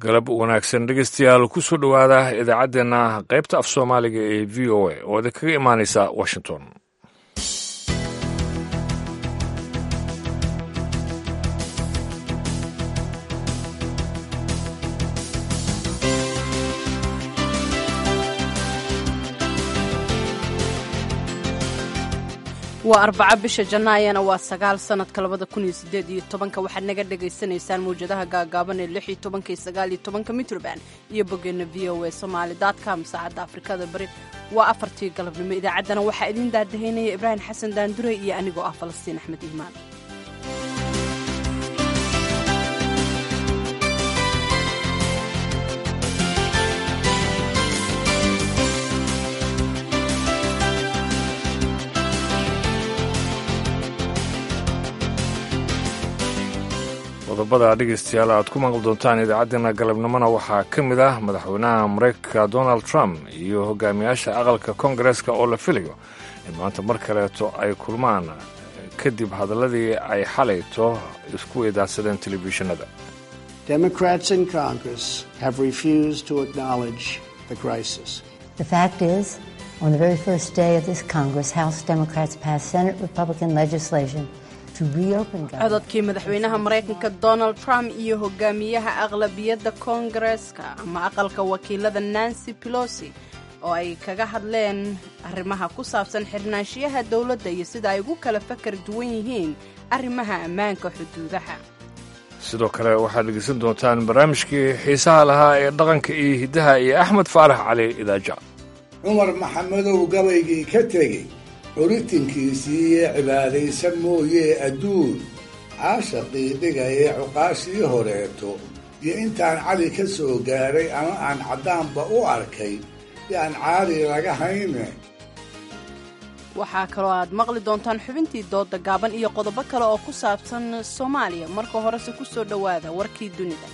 galab wanaagsan dhegeystayaal kusoo dhowaada idaacaddeenna qaybta af soomaaliga ee v o a oo idinkaga imaaneysa washington waa arbaco bisha jannaayana waa sagaal sanadka labada kun iyo sideed iyo tobanka waxaad naga dhagaysanaysaan mawjadaha gaagaaban ee lix iyo tobanka iyo sagaal iyo tobanka mitroband iyo boggeena v o a somaali dotcom saacadda afrikada bari waa afartii galabnimo idaacaddana waxaa idiin daadahaynaya ibraahim xasan daandure iyo anigoo ah falastiin axmed iimaan qodobada dhegeystayaal aad ku maqli doontaan idaacaddeenna galabnimona waxaa ka mid ah madaxweynaha maraykanka donald trump iyo hogaamiyaasha aqalka koongareeska oo la filayo in maanta mar kaleeto ay kulmaan kadib hadalladii ay xalayto isku weydaarsadeen telefishinada Democrats in Congress have refused to acknowledge the crisis. The fact is, on the very first day of this Congress, House Democrats passed Senate Republican legislation to reopen government. cododkii madaxweynaha maraykanka donald trump iyo hogaamiyaha aqlabiyadda koongareeska ama aqalka wakiilada nancy pelosi oo ay kaga hadleen arrimaha ku saabsan xirnaanshiyaha dowladda iyo sida ay ugu kala fakar duwan yihiin arrimaha ammaanka xuduudaha sidoo kale waxaad dhegeysan doontaan barnaamijkii xiisaha lahaa ee dhaqanka iyo hiddaha iyo axmed faarax cali idaaja cumar maxamedow gabaygii ka tegey curitinkiisii ee cibaadaysan mooyee adduun caashaqii dhigayee cuqaashii horeeto iyo intaan cali ka soo gaaray ama aan caddaanba u arkay yaan caali laga hayne waxaa kaloo aad maqli doontaan xubintii dooda gaaban iyo qodobo kale oo ku saabsan soomaaliya marka horese ku soo dhowaada warkii dunida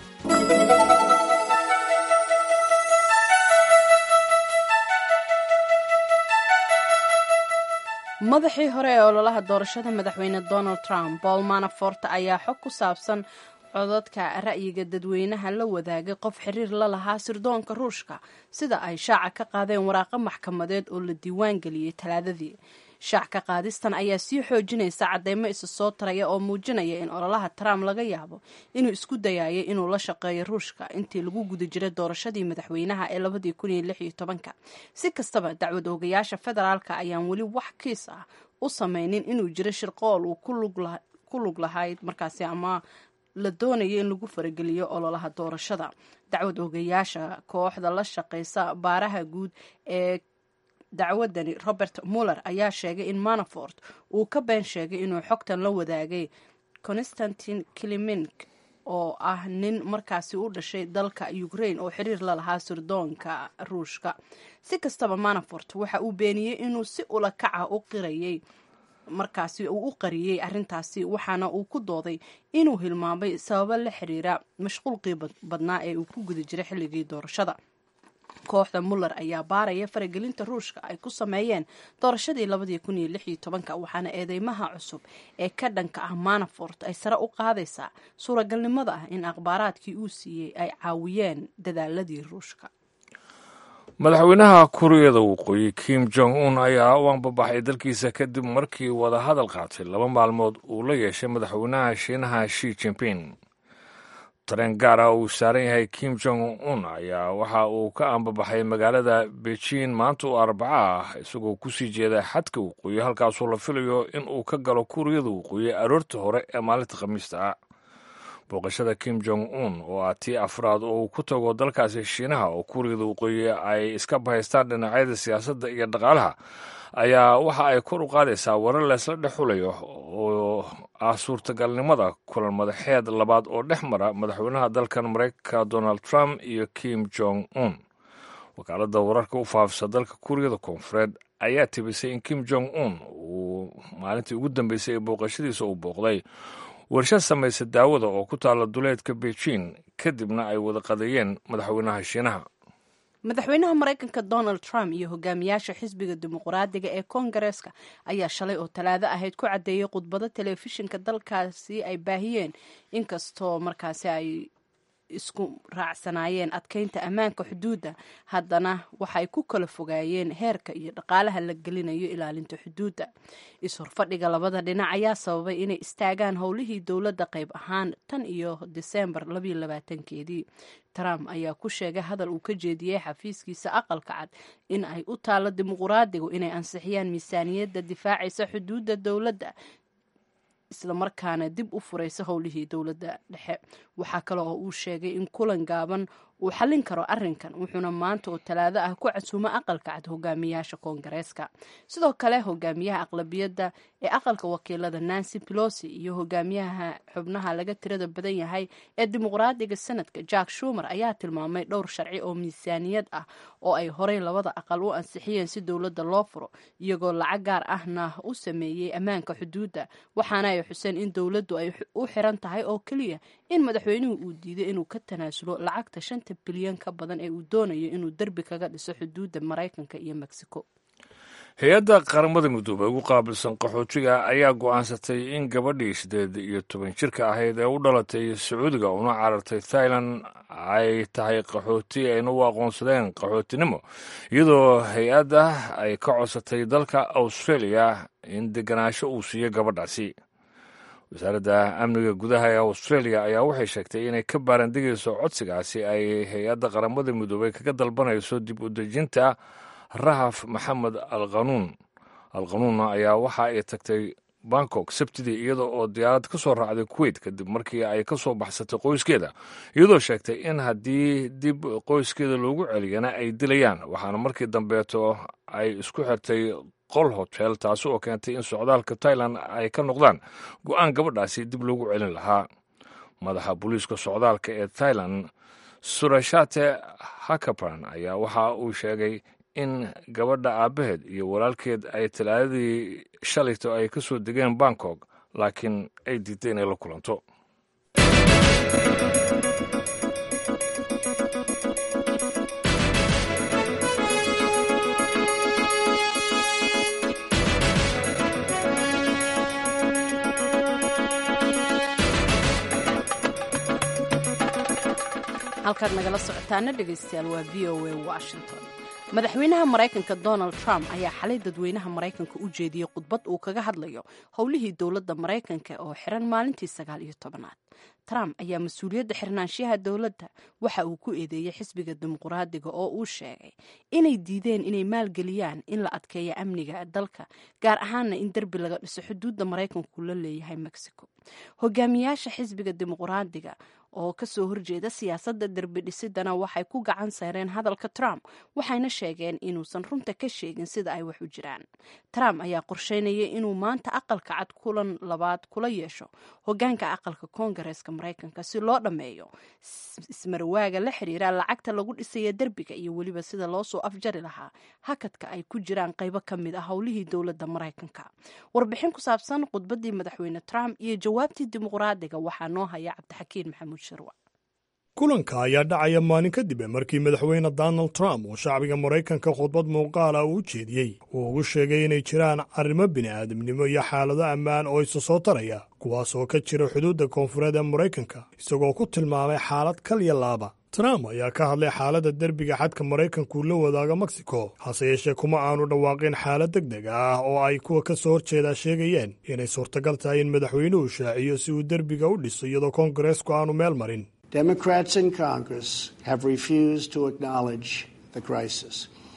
madaxii hore ee ololaha doorashada madaxweyne donald trump paul manafort ayaa xog ku saabsan codadka ra'yiga dadweynaha la wadaagay qof xiriir la lahaa sirdoonka ruushka sida ay shaaca ka qaadeen waraaqo maxkamadeed oo la diiwaan geliyey talaadadii shaac ka qaadistan ayaa sii xoojinaysa cadeymo isa soo taraya oo muujinaya in ololaha trump laga yaabo inuu isku dayayo inuu la shaqeeyo ruushka intii lagu guda jiray doorashadii madaxweynaha ee labadii kun iyo lix iyo tobanka si kastaba dacwad oogayaasha federaalka ayaan weli wax kiis ah u sameynin inuu jiro shirqool uu ku lug lahayd markaasi ama la doonayo in lagu farageliyo ololaha doorashada dacwad oogayaasha kooxda la shaqeysa baaraha guud ee dacwadani robert muller ayaa sheegay in manafort uu ka been sheegay inuu xogtan la wadaagay constantin kilimink oo ah nin markaasi u dhashay dalka ukraine oo xiriir la lahaa sirdoonka ruushka si kastaba manafort waxa uu beeniyey inuu si ula kaca u qirayay markaasi uu u qariyey arrintaasi waxaana uu ku dooday inuu hilmaamay sababo la xiriira mashquulqii badnaa ee uu ku guda jiray xilligii doorashada kooxda muller ayaa baaraya faragelinta ruushka ay ku sameeyeen doorashadii labadii kun iyo lix iyo tobanka waxaana eedeymaha cusub ee ka dhanka ah manafort ay sare u qaadaysaa suuragalnimada ah in akhbaaraadkii uu siiyey ay caawiyeen dadaaladii ruushka madaxweynaha kuuriyada waqooyi kim jong un ayaa u anbabaxay dalkiisa kadib markii wadahadal qaatay laba maalmood uu la yeeshay madaxweynaha shiinaha shi jimping tareen gaar ah uu saaran yahay kim jong un ayaa waxa uu ka ambabaxay magaalada beijing maanta oo arbaco ah isagoo kusii jeeda xadka waqooyi halkaasoo la filayo in uu ka galo kuuriyada waqooyi aroorta hore ee maalinta khamiista ah booqashada kim jong un oo ah tii afraad oo uu ku tago dalkaasi shiinaha oo kuuriyada waqooyi ay iska bahaystaan dhinacyada siyaasadda iyo dhaqaalaha ayaa waxa ay kor u qaadaysaa warar leesla dhex xulayo oo ah suurtagalnimada kulan madaxeed labaad oo dhex mara madaxweynaha dalkan maraykanka donald trump iyo kim jong un wakaaladda wararka u faafisa dalka kuuriyada koonfureed ayaa tibisay in kim jong un uu maalintii ugu dambeysay ee booqashadiisa uu booqday warshad samaysa daawada oo ku taalla duleedka beijing kadibna ay wada qadeeyeen madaxweynaha shiinaha madaxweynaha maraykanka donald trump iyo hogaamiyaasha xisbiga dimuqraadiga ee koongareeska ayaa shalay oo talaado ahayd ku caddeeyey khudbado telefishinka dalkaasi ay baahiyeen inkastoo markaasi ay isku raacsanaayeen adkeynta ammaanka xuduudda haddana waxay ku kala fogaayeen heerka iyo dhaqaalaha la gelinayo ilaalinta xuduudda is-horfadhiga labada dhinac ayaa sababay inay istaagaan howlihii dowladda qayb ahaan tan iyo diseembar keedii trump ayaa ku sheegay hadal uu ka jeediyey xafiiskiisa aqalka cad in ay u taalo dimuquraadigu inay ansixiyaan miisaaniyadda difaacaysa xuduudda dowladda islamarkaana dib u furaysa howlihii dowladda dhexe waxaa kale oo uu sheegay in kulan gaaban uu xallin karo arrinkan wuxuuna maanta oo talaado ah ku casuumo aqalka cad hogaamiyaasha koongareeska sidoo kale hogaamiyaha aqlabiyadda ee aqalka wakiilada nancy pelosi iyo hogaamiyaha xubnaha laga tirada badan yahay ee dimuqraadiga sanadka jack shumer ayaa tilmaamay dhowr sharci oo miisaaniyad ah oo ay horey labada aqal u ansixiyeen si dowladda loo furo iyagoo lacag gaar ahna u sameeyey ammaanka xuduudda waxaana ay xuseen in dowladdu ay u xiran tahay oo keliya in madaxweynuhu uu diiday inuu ka tanaasulo lacagta shanta bilyan ka badan ee uu doonayo inuu derbi kaga dhiso xuduudda maraykanka iyo mexico hay-adda qaramada midoobey ugu qaabilsan qaxootiga ayaa go'aansatay in gabadhii siddeed iyo toban jirka ahayd ee u dhalatay sacuudiga una carartay thailand ay tahay qaxooti ayna u aqoonsadeen qaxootinimo iyadoo hay-adda ay ka codsatay dalka australia in deganaansho uu siiyo gabadhaasi wasaaradda amniga gudaha ee australia ayaa waxay sheegtay inay ka baarandegayso codsigaasi ay hay-adda qaramada midoobey kaga dalbanayso dib u dejinta rahaf maxamed alqanuun alqanuunna ayaa waxa ay tagtay bangkok sabtidii iyada oo diyaarad ka soo raacday kuweyt kadib markii ay ka soo baxsatay qoyskeeda iyadoo sheegtay in haddii dib qoyskeeda loogu celiyana ay dilayaan waxaana markii dambeeto ay isku xirtay qol hotel taasi oo keentay in socdaalka tailand ay ka noqdaan go-aan gabadhaasi dib loogu celin lahaa madaxa booliiska socdaalka ee thailand surashate hakapan ayaa waxa uu sheegay in gabadha aabbaheed iyo walaalkeed ay talaadadii shalayto ay ka soo degeen bangkok laakiin ay diiday inay la kulanto halkaad nagala socotaana dhegaystayaal waa v o a washington madaxweynaha maraykanka donald trump ayaa xalay dadweynaha maraykanka u jeediyey khudbad uu kaga hadlayo howlihii dowladda maraykanka oo xiran maalintii sagaal iyo tobanaad trump ayaa mas-uuliyadda xirnaanshiyaha dowladda waxa uu ku eedeeyey xisbiga dimuqraadiga oo uu sheegay inay diideen inay maalgeliyaan in la adkeeyo amniga dalka gaar ahaana in derbi laga dhiso xuduudda maraykanku la leeyahay mexico hogaamiyaasha xisbiga dimuqraadiga oo kasoo horjeeda siyaasadda derbi dhisidana waxay ku gacan sayreen hadalka trump waxayna sheegeen inuusan runta ka sheegin sida ay wax u jiraan trump ayaa qorsheynayay inuu maanta aqalka cad kulan labaad kula yeesho hogaanka aqalka koongareeska maraykanka si loo dhammeeyo ismarwaaga la xiriira lacagta lagu dhisaya derbiga iyo weliba sida loo soo afjari lahaa hakadka ay ku jiraan qaybo ka mid ah howlihii dowladda maraykanka warbixin ku saabsan khudbadii madaxweyne trump iyo jawaabtii dimuqraadiga waxaa noo haya cabdixakiin maxamuud shirwa kulanka ayaa dhacaya maalin kadib markii madaxweyne donald trump uu shacbiga maraykanka khudbad muuqaala uu u jeediyey uu ugu sheegay inay jiraan arrimo bini'aadamnimo iyo xaalado ammaan oo isa soo taraya kuwaas oo ka jira xuduudda koonfureed ee maraykanka isagoo ku tilmaamay xaalad kal iyo laaba trump ayaa ka hadlay xaaladda derbiga xadka maraykanku la wadaaga mexico hase yeeshee kuma aanu dhawaaqin xaalad deg deg ah oo ay kuwa ka soo horjeedaa sheegayeen inay suurtagal tahay in madaxweynuhu shaaciyo si uu derbiga u dhiso iyadoo koongareesku aanu meel marin Democrats in Congress have refused to acknowledge the crisis,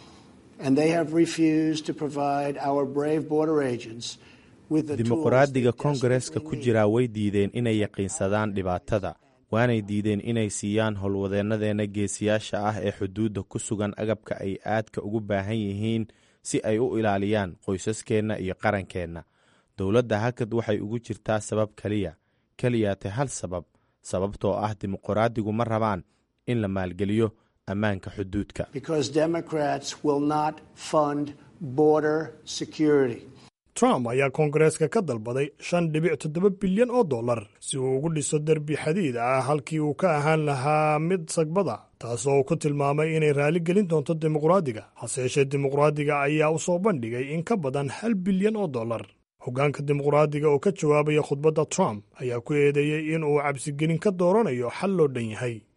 and they have refused to provide our brave border agents with the dimuqraadiga koongareeska ku jiraa way diideen inay yaqiinsadaan dhibaatada waanay diideen inay siiyaan howlwadeennadeenna geesiyaasha ah ee xuduudda ku sugan agabka ay aadka ugu baahan yihiin si ay u ilaaliyaan qoysaskeenna iyo qarankeenna dowladda hakad waxay ugu jirtaa sabab keliya keliyaate hal sabab sababtoo ah dimuqraadigu ma rabaan in la maalgeliyo ammaanka xuduudka trump ayaa koongareeska ka dalbaday shan dhibic toddoba bilyan oo dollar si uu ugu dhiso derbi xadiid ah halkii uu ka ahaan lahaa mid sagbada taasoo uu ku tilmaamay inay raali gelin doonto dimuqraadiga hase yeeshee dimuqraadiga ayaa u soo bandhigay in ka badan hal bilyan oo dollar hoggaanka dimuqraadiga oo ka jawaabaya khudbadda trump ayaa ku eedeeyey in uu cabsigelin ka dooranayo xal loo dhan yahay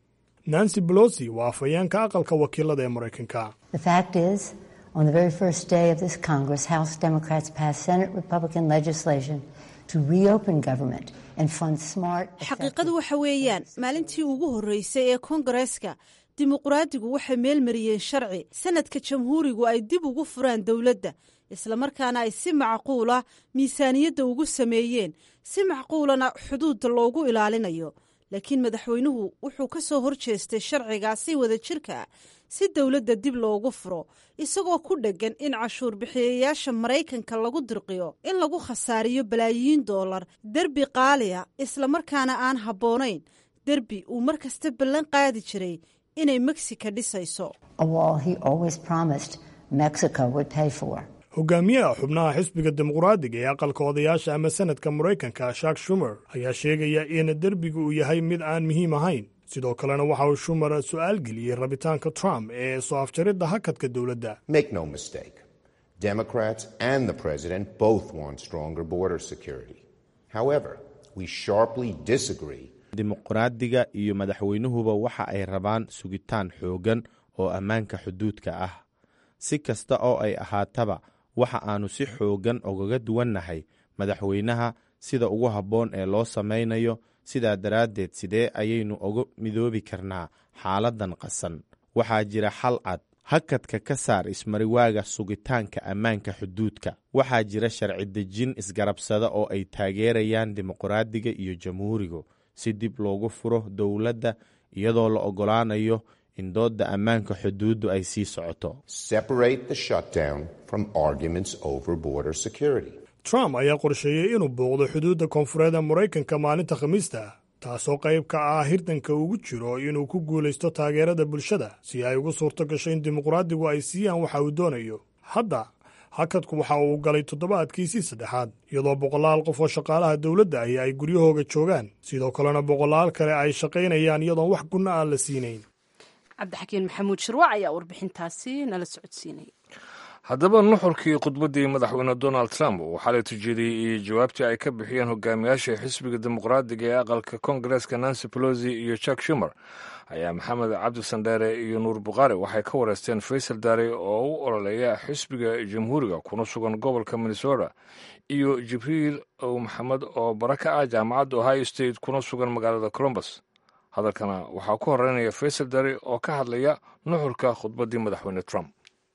nancy belosi waa afhayeenka aqalka wakiilada ee maraykanka The fact is, on the very first day of this Congress, House Democrats passed Senate Republican legislation to reopen government and fund smart. xaqiiqadu waxa weeyaan maalintii ugu horreysay ee koongareeska dimuqraadigu waxay meel mariyeen sharci sanadka jamhuurigu ay dib ugu furaan dowladda islamarkaana ay si macquula miisaaniyadda ugu sameeyeen si macquulana xuduudda loogu ilaalinayo laakiin madaxweynuhu wuxuu ka soo hor jeestay sharcigaasi wada jirka si dowladda dib loogu furo isagoo ku dheggan in cashuur bixiyayaasha maraykanka lagu dirqiyo in lagu khasaariyo balaayiin doolar derbi qaaliya islamarkaana aan habboonayn derbi uu mar kasta ballan qaadi jiray inay meksika dhisayso A wall he always promised Mexico would pay for. hogaamiyaha xubnaha xisbiga dimuqraadiga ee aqalka odayaasha ama sanadka maraykanka shak shumer ayaa sheegaya in derbiga uu yahay mid aan muhiim ahayn sidoo kalena waxa uu shumer su'aal geliyey rabitaanka trump ee soo afjaridda hakadka dowladda Make no mistake, Democrats and the president both want stronger border security. However, we sharply disagree dimuqraadiga iyo madaxweynuhuba waxa ay rabaan sugitaan xooggan oo ammaanka xuduudka ah si kasta oo ay ahaataba waxa aannu si xooggan ogaga duwannahay madaxweynaha sida ugu habboon ee loo samaynayo sidaa daraaddeed sidee ayaynu uga midoobi karnaa xaaladdan qasan waxaa jira xal cad hakadka ka saar ismariwaaga sugitaanka ammaanka xuduudka waxaa jira sharci dejin isgarabsada oo ay taageerayaan dimuqraadiga iyo jamhuurigu si dib loogu furo dowladda iyadoo la oggolaanayo in doodda ammaanka xuduuddu ay sii socoto separate the shutdown from arguments over border security. trump ayaa qorsheeyey inuu booqdo xuduudda koonfureed ee maraykanka maalinta khamiista taasoo qayb ka ah hirdanka ugu jiro inuu ku guulaysto taageerada bulshada si ay ugu suurto gasho in dimuqraadigu ay siiyaan waxa uu doonayo hadda hakadku waxa uu galay toddobaadkiisii saddexaad iyadoo boqolaal qof oo shaqaalaha dowladda ahi ay guryahooga joogaan sidoo kalena boqolaal kale ay shaqaynayaan iyadoon wax gunno aan la siinayn cabdixakiin maxamuud shirwac ayaa warbixintaasi nala socodsiinay haddaba nuxurkii khudbaddii madaxweyne donald trump uu xalay tujeediyey iyo jawaabtii ay ka bixiyeen hogaamiyaasha xisbiga dimuqraadiga ee aqalka koongareeska nancy pelosi iyo jack shumer ayaa maxamed cabdi sandheere iyo nuur bukhaari waxay ka wareysteen faysal daare oo u ololeeya xisbiga jamhuuriga kuna sugan gobolka minnesota iyo jibriil ow maxamed oo bara ka ah jaamacadda ohio state kuna sugan magaalada colombus hadalkana waxaa ku horeynaya faysal daare oo ka hadlaya nuxurka khudbaddii madaxweyne trump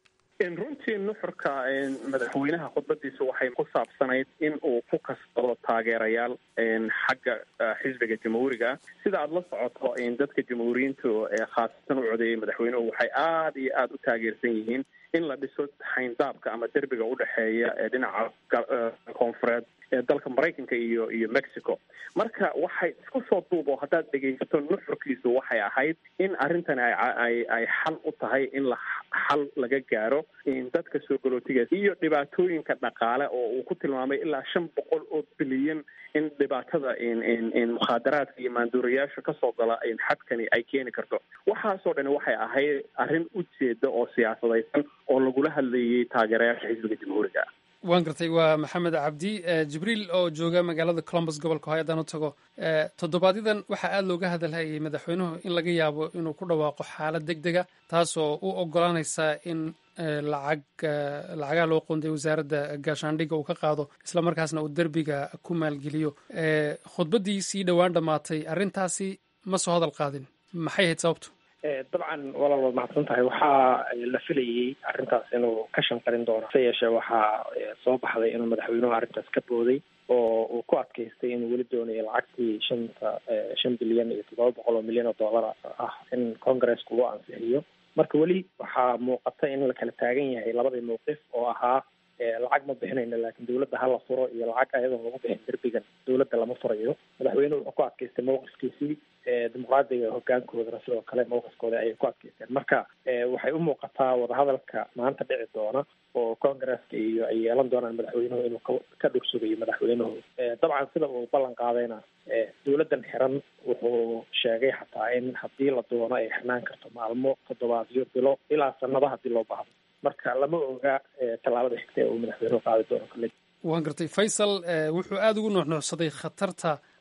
runtii nuxurka madaxweynaha khudbadiisa waxay ku saabsanayd in uu ku kasbado taageerayaal xagga xisbiga jamhuuriga sida aada la socoto dadka jamhuuriyiintu khaasatan u codeeyay madaxweynuhu waxay aada iyo aada u taageersan yihiin in la dhiso xayndaabka ama derbiga udhexeeya ee dhinaca koonfureed ee dalka maraykanka iyo iyo mexico marka waxay isku soo duubo haddaad dhegaysato nuxurkiisu waxay ahayd in arrintani ay ay xal u tahay in la xal laga gaaro dadka soo galootiga iyo dhibaatooyinka dhaqaale oo uu ku tilmaamay ilaa shan boqol oo bilyan in dhibaatada mukhaadaraadka iyo maanduurayaasha kasoo gala xadkani ay keeni karto waxaasoo dhan waxay ahayd arrin ujeeda oo siyaasadaysan oo lagula hadlayay taageerayaasha xisbiga jamhuuriga waan gartay waa maxamed cabdi jibriil oo jooga magaalada colombus gobolka ohio haddaan u tago toddobaadyaddan waxaa aada looga hadalhayay madaxweynuhu in laga yaabo inuu ku dhawaaqo xaalad deg dega taasoo u ogolaanaysa in lacag lacagaha loo qoonday wasaaradda gaashaandhigga uu ka qaado isla markaasna uu derbiga ku maalgeliyo khudbaddii sii dhowaan dhammaatay arrintaasi ma soo hadal qaadin maxay ahayd sababtu dabcan walaal waad mahadsan tahay waxaa la filayey arrintaas inuu ka shanqarin doono hase yeeshee waxaa soo baxday inuu madaxweynuhu arrintaas ka booday oo uu ku adkaystay inuu weli doonayo lacagtii shanta shan bilyan iyo toddoba boqol oo milyan oo dollar ah in congaresska uu ansixiyo marka weli waxaa muuqata in la kala taagan yahay labadii mawqif oo ahaa lacag ma bixinayno laakiin dawladda hala furo iyo lacag ayadoon lagu bixin derbigan dawladda lama furayo madaxweynuhu wuxuu ku adkaystay mawqifkiisii dimuqraadiga hogaankoodana sidoo kale mawqifkooda ayay ku adkaysteen marka waxay u muuqataa wadahadalka maanta dhici doona oo congaresska iyo ay yeelan doonaan madaxweynuhu inuu ka dhursugayo madaxweynuhu dabcan sida uu ballan qaadayna dawladdan xiran wuxuu sheegay xataa in haddii la doono ay xirnaan karto maalmo toddobaadyo bilo ilaa sanado haddii loo baahdo marka lama oga tallaabada xigta ee uu madaxweynuhu qaadi doono kale waan gartay faysal wuxuu aada ugu nuuxnuucsaday khatarta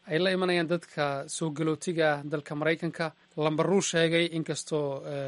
ay la imanayaan dadka soo galootiga ah dalka maraykanka lambaruu sheegay inkastoo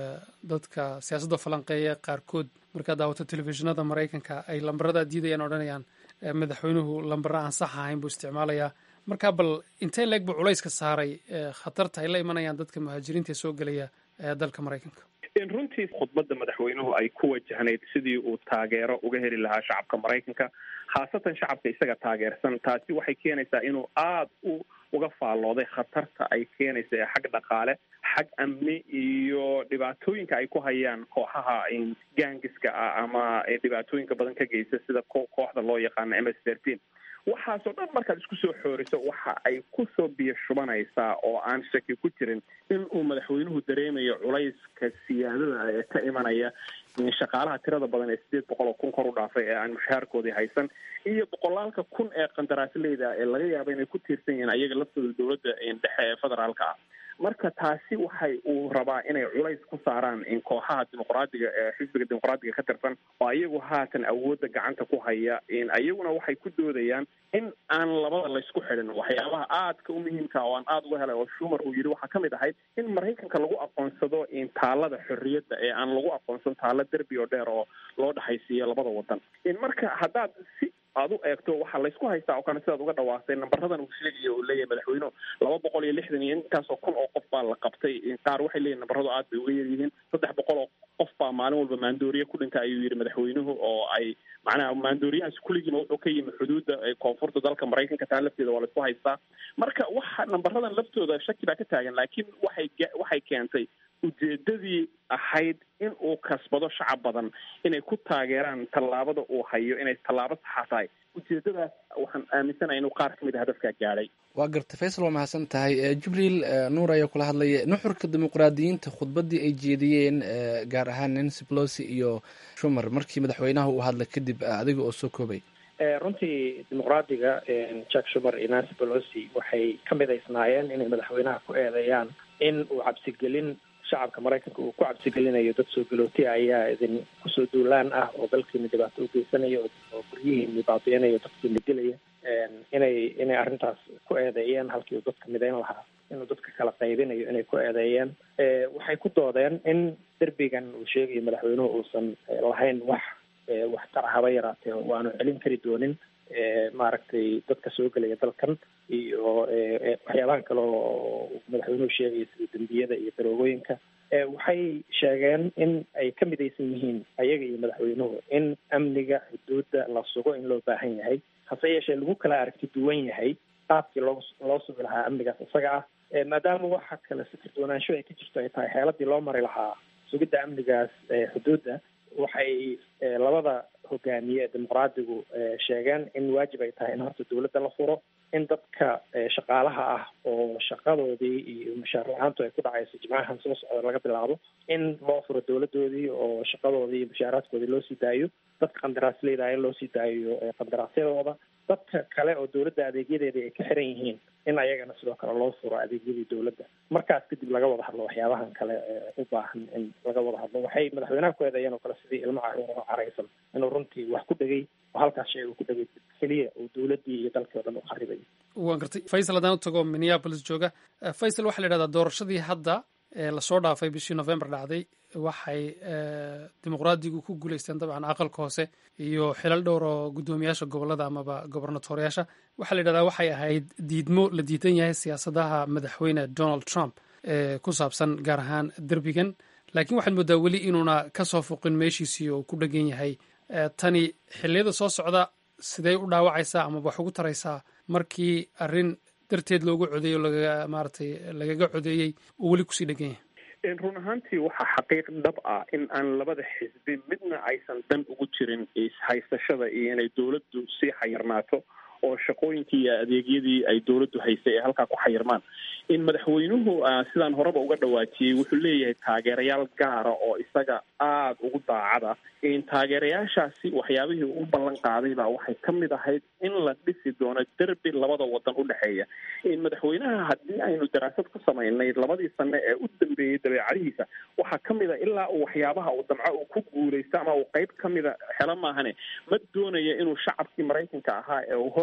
dadka siyaasadda falanqeeya qaarkood markaad daawato telefishinada maraykanka ay lambarada diidayaan odhanayaan madaxweynuhu lambara aan sax ahayn buu isticmaalayaa marka bal intee leeg buu culayska saaray khatarta ay la imanayaan dadka muhaajiriinta ee soo gelaya dalka maraykanka runtii khudbadda madaxweynuhu ay ku wajahnayd sidii uu taageero uga heli lahaa shacabka maraykanka khaasatan shacabka isaga taageersan taasi waxay keenaysaa inuu aada u uga faallooday khatarta ay keenaysa ee xag dhaqaale xag amni iyo dhibaatooyinka ay ku hayaan kooxaha gaangiska ah ama dhibaatooyinka badan ka geysta sida kooxda loo yaqaano m s thirteen waxaasoo dhan markaad isku soo xooriso waxa ay kusoo biyo shubanaysaa oo aan shaki ku jirin in uu madaxweynuhu dareemayo culayska siyaadada ee ka imanaya shaqaalaha tirada badan ee sideed boqol oo kun kor u dhaafay ee aan mushaharkoodii haysan iyo boqolaalka kun ee qandaraasleyda ee laga yaaba inay ku tiirsan yihiin ayaga laftooda dowladda dhexe ee federaalka ah marka taasi waxay uu rabaa inay culays ku saaraan in kooxaha dimuqraadiga ee xisbiga dimuqraadiga ka tirsan oo iyagu haatan awoodda gacanta ku haya iyaguna waxay ku doodayaan in aan labada laysku xidhin waxyaabaha aadka u muhiimka oo aan aada uga helay oo shumar uu yidhi waxaa kamid ahayd in maraykanka lagu aqoonsado taalada xorriyadda ee aan lagu aqoonsan taalo derbi oo dheer oo loo dhexaysiiyo labada wadan marka haddaad si aad u eegto waxaa laysku haystaa oo kale sidaad uga dhawaastay nambaradan uu sheegaya uu leeyahay madaxweynuhu laba boqol iyo lixdan iyo intaasoo kun oo qof baa la qabtay qaar waxay leeyihin nambaradu aad bay uga yaryihiin saddex boqol oo qof baa maalin walba maandooriye ku dhinta ayuu yidhi madaxweynuhu oo ay macnaha maandooriyahaas kulligiiba wuxuu ka yimi xuduudda koonfurta dalka maraykanka taa lafteeda waa laysku haystaa marka waxa nambaradan laftooda shaki baa ka taagan laakiin waxay waxay keentay ujeedadii ahayd in uu kasbado shacab badan inay ku taageeraan tallaabada uu hayo inay tallaabo saxa tahay ujeedadaas waxaan aaminsanahay inuu qaar kamid a hadafkaa gaadhay waa garta faysal waa mahadsan tahay jibriil nuur ayaa kula hadlaya nuxurka dimuqraadiyiinta khudbaddii ay jeediyeen gaar ahaan nancy pelosi iyo shumar markii madaxweynaha uu hadlay kadib adiga oo soo koobay runtii dimuqraadiga jack shumer iyo nancy pelosi waxay ka midaysnaayeen inay madaxweynaha ku eedeeyaan in uu cabsigelin shacabka maraykanka uu ku cabsigelinayo dad soo galootaya ayaa idin kusoo duulaan ah oo dalkiina dhibaato u geysanaya oo guryihiini baabi'inaya dadkiina dilaya inay inay arrintaas ku eedeeyeen halkii uu dadka midayn lahaa inuu dadka kala qaybinayo inay ku eedeeyeen waxay ku doodeen in derbigan uu sheegayo madaxweynuhu uusan lahayn wax wax tara haba yaraatee oo aanu celin kari doonin maaragtay dadka soo gelaya dalkan iyo waxyaabahan kale oo madaxweynuhu sheegaya sida dembiyada iyo daroogooyinka waxay sheegeen in ay ka midaysan yihiin ayaga iyo madaxweynuhu in amniga xuduudda la sugo in loo baahan yahay hase yeeshee lagu kala aragti duwan yahay qaabkii loo loo sugi lahaa amnigaas isaga ah maadaama waxa kale si firdwanaansho ay ka jirto ay tahay xeeladii loo mari lahaa sugidda amnigaas xuduudda waxay labada hogaamiye ee dimuqraadigu sheegeen in waajib ay tahay in horta dawladda la furo in dadka shaqaalaha ah oo shaqadoodii iyo mushaar la-aantu ay ku dhacayso jimcahan soo socda laga bilaabo in loo furo dawladoodii oo shaqadoodii iyo mushaaraadkoodii loo sii daayo dadka qandaraasleyda in loo sii daayo qandaraasyadooda dadka kale oo dawladda adeegyadeeda ay ka xiran yihiin in ayagana sidoo kale loo furo adeegyadii dawladda markaas kadib laga wada hadlo waxyaabahan kale u baahan in laga wada hadlo waxay madaxweynaha ku eedeeyeen oo kale sidii ilmo caruur oo caraysan inuu runtii wax ku dhegay oo halkaas shay uu ku dhegay keliya uu dawladdii iyo dalkii o dhan u qaribay waan gartay faysal haddaan u tago minneapolis jooga faysal waxaa la yidhahdaa doorashadii hadda ee lasoo dhaafay bishii november dhacday waxay dimuqraadigu ku guuleysteen dabcan aqalka hoose iyo xilal dhowr oo guddoomiyaasha gobolada amaba gobernatooryaasha waxaa la yidhahdaa waxay ahayd diidmo la diidan yahay siyaasadaha madaxweyne donald trump ee ku saabsan gaar ahaan derbigan laakiin waxaad moodaa weli inuuna kasoo fuqin meeshiisii oo ku dhegan yahay tani xilliyada soo socda sidey u dhaawacaysaa amaba wax ugu taraysaa markii arrin darteed loogu codeeyo lagaga maaratay lagaga codeeyey oo weli kusii dhegan yahay run ahaantii waxaa xaqiiq dhab ah in aan labada xisbi midna aysan dan ugu jirin haysashada iyo inay dawladdu sii xayirnaato oo shaqooyinkii iyo adeegyadii ay dawladdu haysay ee halkaa ku xayirmaan in madaxweynuhu sidaan horeba uga dhawaajiyey wuxuu leeyahay taageerayaal gaara oo isaga aada ugu daacada in taageerayaashaasi waxyaabihii u ballan qaadayba waxay ka mid ahayd in la dhisi doono derbi labada wadan u dhexeeya in madaxweynaha haddii aynu daraasad ku samaynay labadii sane ee u dambeeyey dabeecadihiisa waxaa ka mid a ilaa uu waxyaabaha uu damco uu ku guulaysto ama uu qeyb ka mida helo maahane ma doonaya inuu shacabkii maraykanka ahaa ee uu hor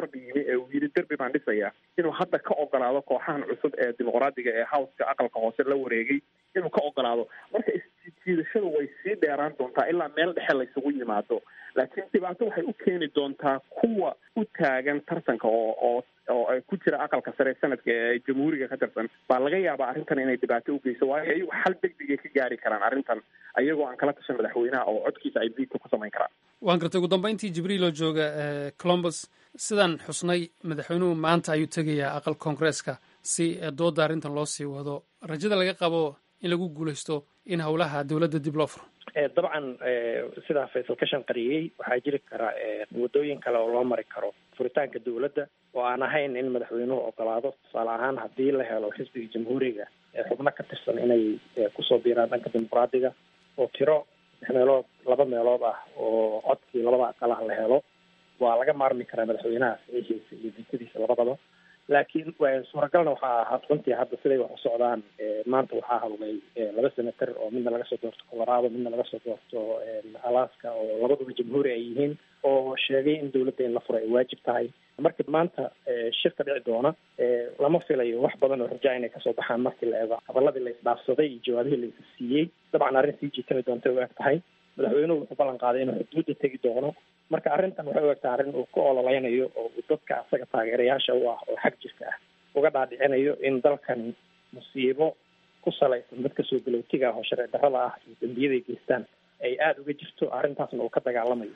garb yimi ee uu yidhi derbi baan dhisayaa inuu hadda ka ogolaado kooxahan cusub ee dimuqraadiga ee howska aqalka hoose la wareegay inuu ka ogolaado marka isjiidashadu way sii dheeraan doontaa ilaa meel dhexe laysugu yimaado laakiin dhibaato waxay u keeni doontaa kuwa u taagan tartanka oo oo oo ku jira aqalka sare sanadka ee jamhuuriga ka tirsan baa laga yaabaa arrintan inay dhibaato u geyso waayo ayagu xal degdegay ka gaari karaan arrintan ayagoo aan kala tashan madaxweynaha oo codkiisa ay biidka ku samayn karaan waan gartay ugu dambeyntii jibriil oo jooga colombus sidaan xusnay madaxweynuhu maanta ayuu tegayaa aqal koongreeska si dooda arrintan loo sii wado rajada laga qabo in lagu guuleysto in howlaha dowladda dib loo furo dabcan sidaa faysal ka shanqariyey waxaa jiri kara wadooyin kale oo loo mari karo furitaanka dowladda oo aan ahayn in madaxweynuhu ogolaado tusaale ahaan haddii la helo xisbiga jamhuuriga ee xubno ka tirsan inay kusoo biiraan dhanka dimuqraadiga oo tiro saddex meelood laba meelood ah oo codkii labada aqalah la helo waa laga maarmi karaa madaxweynaha saxiixiisa iyo diintadiisa labadaba laakiin suuragalna waxaa ahaa runtii hadda siday wax u socdaan maanta waxaa hadlay laba senator oo midna laga soo doorto colorado midna laga soo doorto alaska oo labaduba jamhuuri ay yihiin oo sheegay in dowladda in la furo ay waajib tahay marka maanta shirka dhici doona lama filayo wax badan oo rajaa inay kasoo baxaan markii la eego hadaladii la isdhaafsaday iyo jawaabihii la is siiyey dabcan arrin sii jiitami doonta u eg tahay madaxweynuhu wuxuu ballan qaaday inuu xuduudda tegi doono marka arrintan waxay u egtahay arrin uu ka ololeynayo oo uu dadka asaga taageerayaasha u ah oo xag jirka ah uga dhaadhicinayo in dalkan musiibo ku salaysan dadka soo galowtiga ah oo sharci darrada ah iyo dembiyaday geystaan ay aada uga jirto arrintaasna uu ka dagaalamayo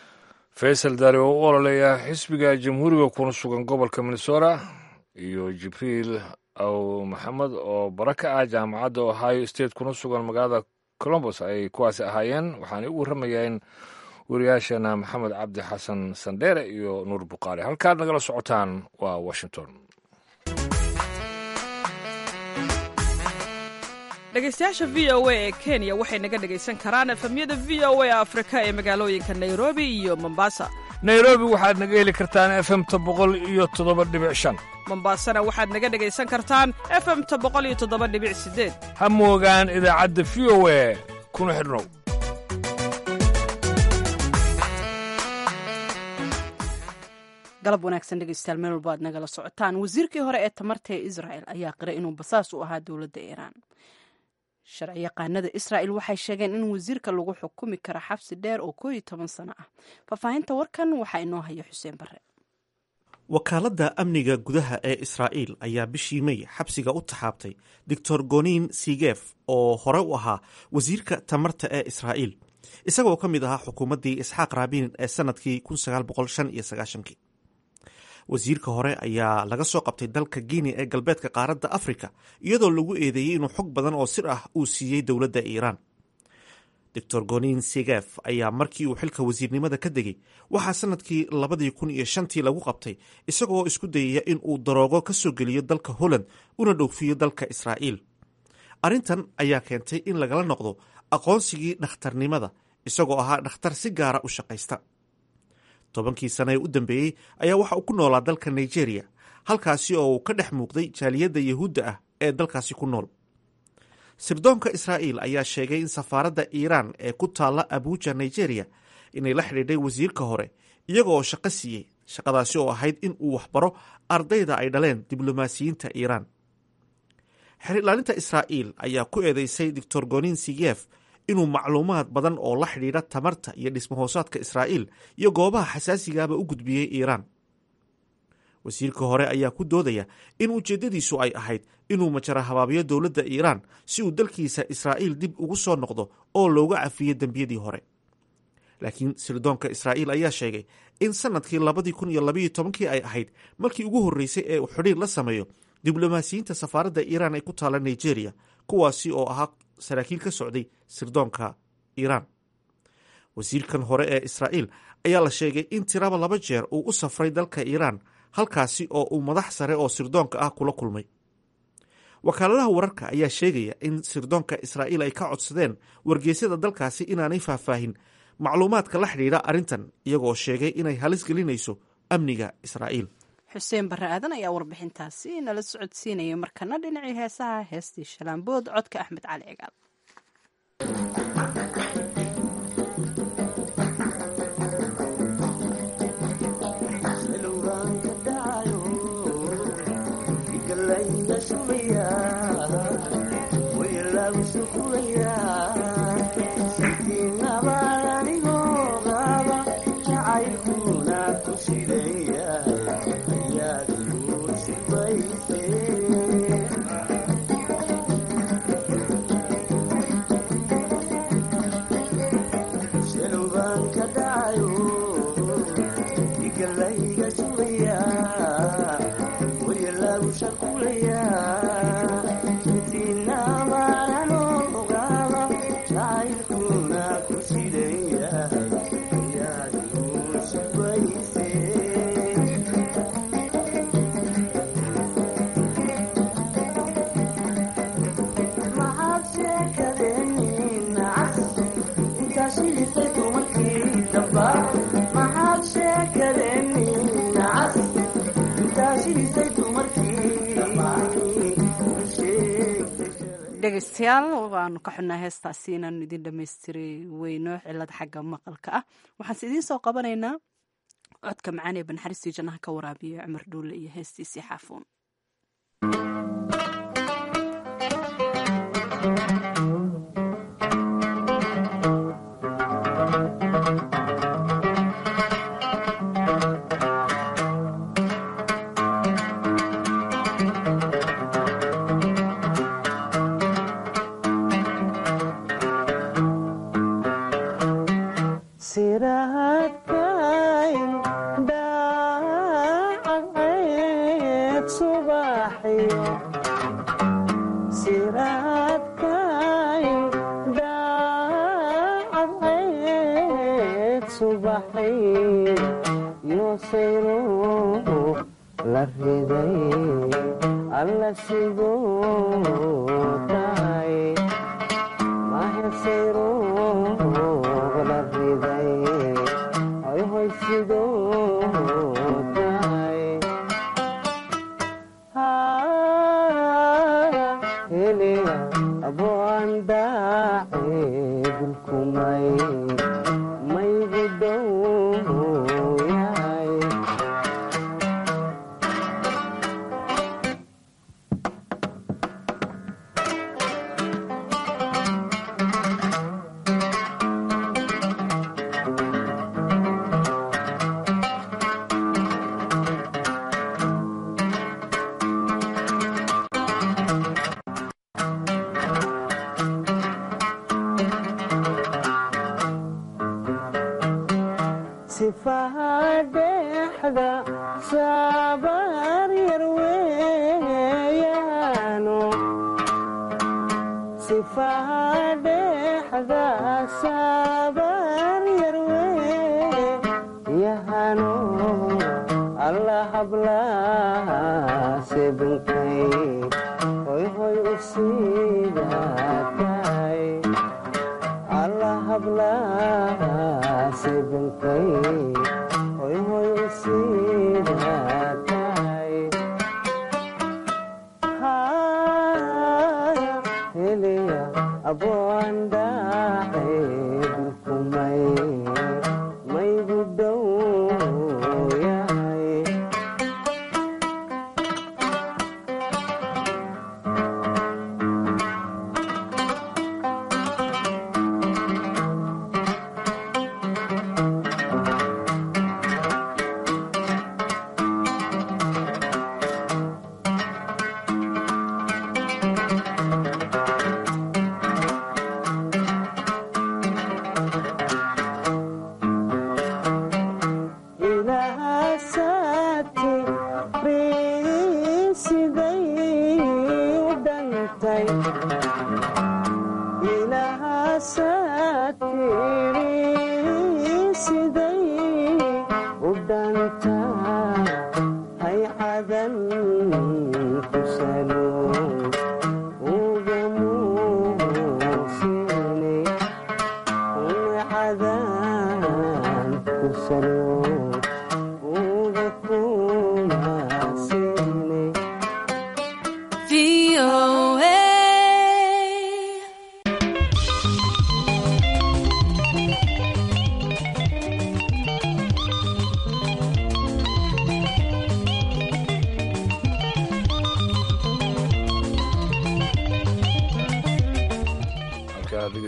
faysal daari oo u ololeeya xisbiga jamhuuriga kuna sugan gobolka minnesota iyo jibriil aw maxamed oo bara ka ah jaamacadda ohio state kuna sugan magaalada colombos ay kuwaasi ahaayeen waxaanay u warramayeen wariyaashana maxamed cabdi xasan sandheere iyo nuur buqaari halkaad nagala socotaan waa washington dhegaystayaasha v o a ee kenya waxay naga dhegaysan karaan efemyada v o a afrika ee magaalooyinka nairobi iyo mombasa nairobi waxaad naga heli kartaan efemta boqol iyo toddoba dhibic shan mombasana waxaad naga dhegaysan kartaan efemta boqol iyo toddoba dhibic sideed ha moogaan idaacadda v o a kuna xidhnow galab wanaagsan dhegeystayaal meel walba aad nagala socotaan wasiirkii hore ee tamarta ee israel ayaa qiray inuu basaas u ahaa dowladda iiraan sharci yaqaanada israel waxay sheegeen in wasiirka lagu xukumi karo xabsi dheer oo koo iyo toban sano ah faahfaahinta warkan waxaa inoo haya xuseen bare wakaaladda amniga gudaha ee israa'iil ayaa bishii may xabsiga u taxaabtay doctor gonin sigef oo hore u ahaa wasiirka tamarta ee israa'iil isagoo ka mid ahaa xukuumaddii isxaaq raabin ee sannadkii kii wasiirka hore ayaa laga soo qabtay dalka guinea ee galbeedka qaaradda afrika iyadoo lagu eedeeyey inuu xog badan oo sir ah uu siiyey dowladda iiraan doctor gonin sigef ayaa markii uu xilka wasiirnimada ka degay waxaa sanadkii labadii kun iyo shantii lagu qabtay isagoo isku dayaya in uu daroogo ka soo geliyo dalka holland una dhowfiyo dalka israa'iil arrintan ayaa keentay in lagala noqdo aqoonsigii dhakhtarnimada isagoo ahaa dhakhtar si gaara u shaqaysta tobankii sane ee u dambeeyey ayaa waxa uu ku noolaa dalka nigeria halkaasi oo uu ka dhex muuqday jaaliyadda yahuudda ah ee dalkaasi ku nool sirdoonka israa'iil ayaa sheegay in safaaradda iiraan ee ku taalla abuuja nigeria inay la xidhiidhay wasiirka hore iyaga oo shaqo siiyey shaqadaasi oo ahayd in uu waxbaro ardayda ay dhaleen diblomaasiyiinta iiraan xerilaalinta israa'iil ayaa ku eedeysay doctor gonin sigef inuu macluumaad badan oo la xidhiidha tamarta iyo dhismahoosaadka israa'iil iyo goobaha xasaasigaaba u gudbiyey iiraan wasiirka hore ayaa ku doodaya in ujeeddadiisu ay ahayd inuu majara habaabiyo dowladda iiraan si uu dalkiisa israa'iil dib ugu soo noqdo oo looga cafiyo dembiyadii hore laakiin sirdoonka israa'iil ayaa sheegay in sannadkii labadii kun iyo labayo tobankii ay ahayd markii ugu horreysay ee uu xidhiir la sameeyo diblomaasiyiinta safaaradda iiraan ee ku taalla nigeria kuwaasi oo ahaa saraakiil ka socday sirdoonka iiraan wasiirkan hore ee israa'iil ayaa la sheegay in tiraba laba jeer uu u safray dalka iiraan halkaasi oo uu madax sare oo sirdoonka ah kula kulmay wakaaladaha wararka ayaa sheegaya in sirdoonka israa'iil ay ka codsadeen wargeysyada dalkaasi inaanay faahfaahin macluumaadka la xidhiidha arrintan iyagoo sheegay inay halis gelinayso amniga israa'iil xuseen barre aadan ayaa warbixintaasi nala socodsiinaya markana dhinacii heesaha heestii shalaambood codka axmed cali cigaal dhegeystayaal waanu ka xunnaa heestaasi inaanu idin dhammaystiri weyno cilad xagga maqalka ah waxaanse idiin soo qabanaynaa codka macaan ee banxaristii jannaha ka waraabiya cumar dhuulle iyo heestiisii xaafuun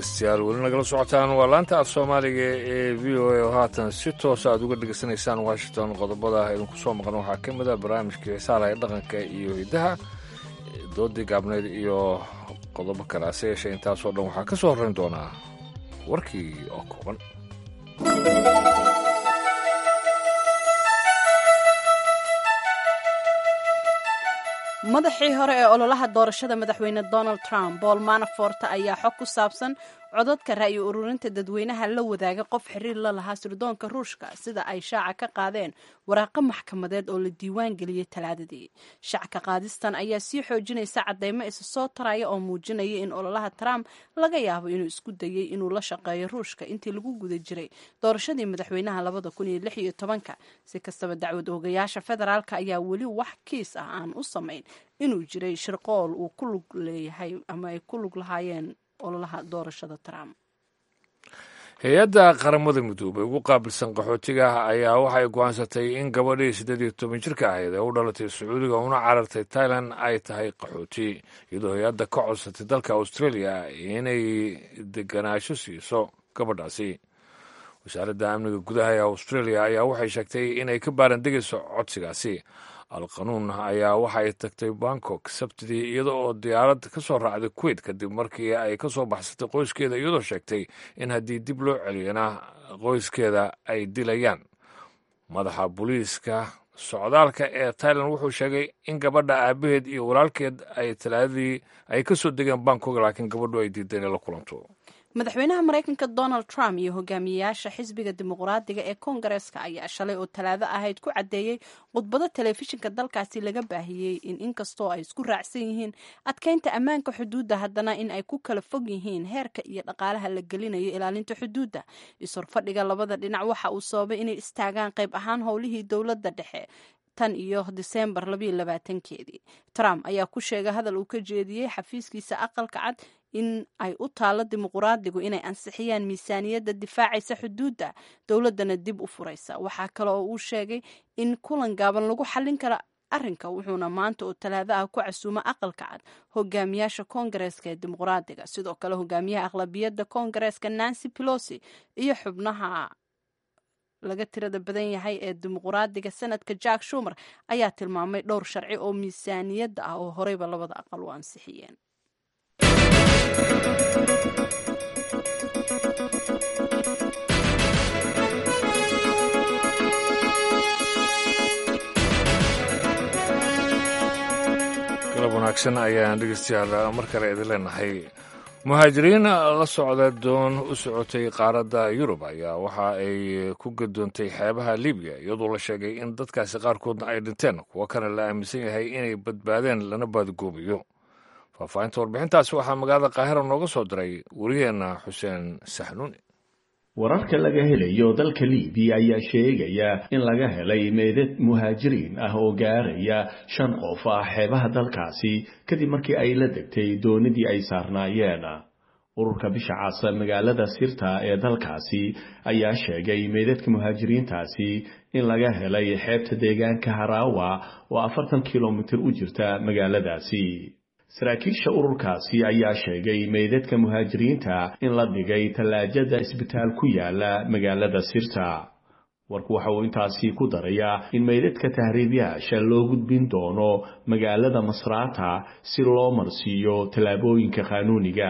dhegeystayaal weli nagala socotaan waa laanta af soomaaliga ee v o a oo haatan si toosa aad uga dhegaysanaysaan washington qodobada idinku soo maqan waxaa ka mid ah barnaamijkii xiisaalaha ee dhaqanka iyo hiddaha doodii gaabneyd iyo qodobo kale hase yeeshee intaasoo dhan waxaa ka soo horrayn doonaa warkii oo kooban madaxii hore ee ololaha doorashada madaxweyne donald trump paul manafort ayaa xog ku saabsan codadka ra'yi ururinta dadweynaha la wadaaga qof xiriir la lahaa sirdoonka ruushka sida ay shaaca ka qaadeen waraaqo maxkamadeed oo la diiwaan geliyey talaadadii shacka qaadistan ayaa sii xoojinaysa cadeymo isa soo taraya oo muujinaya in ololaha trump laga yaabo inuu isku dayey inuu la shaqeeyo ruushka intii lagu guda jiray doorashadii madaxweynaha labada kun iyo lix iyo tobanka si kastaba dacwad oogayaasha federaalka ayaa weli wax kiis ah aan u samayn inuu jiray shirqool uu ku lug leeyahay ama ay ku lug lahaayeen ololaha doorashada trump hay-adda qaramada midoobay ugu qaabilsan qaxootiga ayaa waxay go'aansatay in gabadhii siddeed iyo toban jirka ahayd ee u dhalatay sacuudiga una carartay tailan ay tahay qaxooti iyadoo hay-adda ka codsatay dalka australia inay deganaansho siiso gabadhaasi wasaaradda amniga gudaha ee australia ayaa waxay sheegtay inay ka baarandegayso codsigaasi al-qanuun ayaa waxay tagtay bangkok sabtidii iyada oo diyaarad ka soo raacday kuwait kadib markii ay ka soo baxsatay qoyskeeda iyadoo sheegtay in haddii dib loo celiyana qoyskeeda ay dilayaan madaxa booliiska socdaalka ee tailan wuxuu sheegay in gabadha aabaheed iyo walaalkeed ay talaadadii ay ka soo degeen bangkok laakiin gabadhu ay diiday inay la kulanto madaxweynaha maraykanka donald trump iyo hogaamiyeyaasha xisbiga dimuqraadiga ee koongareeska ayaa shalay oo talaado ahayd ku caddeeyey khudbado telefishinka dalkaasi laga baahiyey in inkastoo ay isku raacsan yihiin adkeynta ammaanka xuduudda haddana in ay ku kala fog yihiin heerka iyo dhaqaalaha la gelinayo ilaalinta xuduudda is-horfadhiga labada dhinac waxa uu sababay inay istaagaan qayb ahaan howlihii dowladda dhexe tan iyo diseembar labaatankeedii trump ayaa ku sheegay hadal uu ka jeediyey xafiiskiisa aqalka cad in ay u taalo dimuqraadigu inay ansixiyaan miisaaniyadda difaacaysa xuduudda dowladdana dib u furaysa waxaa kale oo uu sheegay in kulan gaaban lagu xallin karo arrinka wuxuuna maanta oo talaado ah ku casuumo aqalka cad hogaamiyaasha koongareeska ee dimuqraadiga sidoo kale hogaamiyaha aqlabiyadda koongareeska nancy pelosi iyo xubnaha laga tirada badan yahay ee dimuqraadiga sanadka jack shumer ayaa tilmaamay dhowr sharci oo miisaaniyadda ah oo horeyba labada aqal u ansixiyeen galab wanaagsan ayaan dhegeystayaal mar kale idin leenahay muhaajiriin la socda doon u socotay qaaradda yurub ayaa waxa ay ku gadoontay xeebaha libiya iyadoo la sheegay in dadkaasi qaarkoodna ay dhinteen kuwo kana la aaminsan yahay inay badbaadeen lana baadgoobayo faahfaahinta warbixintaasi waxaa magaalada qaahira nooga soo diray wariyeenna xuseen saxnuuni wararka laga helayo dalka libiya ayaa sheegaya in laga helay meydad muhaajiriin ah oo gaaraya shan qof ah xeebaha dalkaasi kadib markii ay la degtay doonidii ay saarnaayeen ururka bisha casa magaalada sirta ee dalkaasi ayaa sheegay meydadka muhaajiriintaasi in laga helay xeebta deegaanka haraawa oo afartan kilomitir u jirta magaaladaasi saraakiisha ururkaasi ayaa sheegay meydadka muhaajiriinta in la dhigay tallaajada isbitaal ku yaala magaalada sirta warku waxa uu intaasi ku darayaa in meydadka tahriibyaasha loo gudbin doono magaalada masraata si loo marsiiyo tallaabooyinka qaanuuniga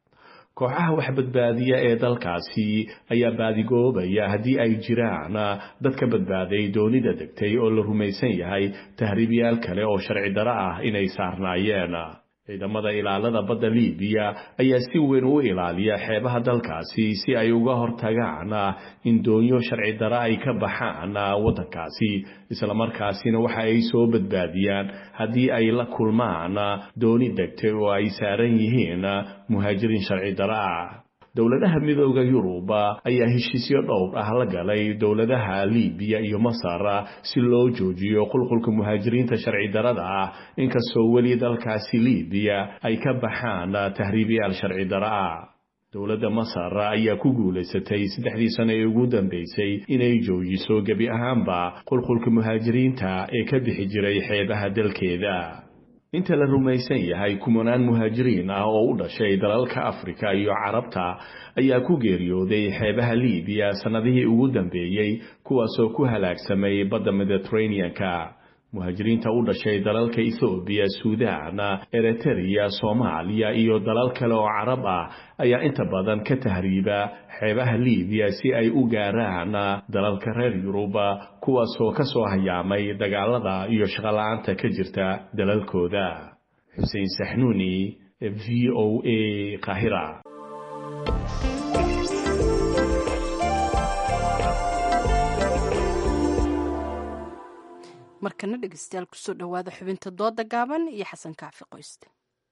kooxaha waxbadbaadiya ee dalkaasi ayaa baadigoobaya haddii ay jiraan dad ka badbaaday doonida degtay oo la rumaysan yahay tahriibyaal kale oo sharci daro ah inay saarnaayeen ciidamada ilaalada badda libiya ayaa si weyn u ilaaliya xeebaha dalkaasi si ay uga hortagaan in doonyo sharci daro ay ka baxaan waddankaasi islamarkaasina waxa ay soo badbaadiyaan haddii ay la kulmaan dooni degtay oo ay saaran yihiin muhaajiriin sharci daro ah dowladaha midooda yurub ayaa heshiisyo dhowr ah la galay dowladaha libiya iyo masar si loo joojiyo qulqulka muhaajiriinta sharci darada ah inkastoo weli dalkaasi libiya ay ka baxaan tahriibiyaal sharci daro ah dowladda masar ayaa ku guulaysatay saddexdii sano ee ugu dambeysay inay joojiso gebi ahaanba qulqulka muhaajiriinta ee ka bixi jiray xeebaha dalkeeda inta la rumaysan yahay kumanaan muhaajiriin ah oo u dhashay dalalka afrika iyo carabta ayaa ku geeriyooday xeebaha liibiya sannadihii ugu dambeeyey kuwaasoo ku halaagsamay badda mediteraneanka muhaajiriinta u dhashay dalalka ethoobiya suudaan eritreya soomaaliya iyo dalal kale oo carab ah ayaa inta badan ka tahriiba xeebaha liibiya si ay u gaaraan dalalka reer yuruba kuwaasoo ka soo hayaamay dagaalada iyo shaqola'aanta ka jirta dalalkooda xuseen saxnuuni v o a qahira markana dhegeystayaal kusoo dhowaada xubinta dooda gaaban iyo xasan kaafi qoyste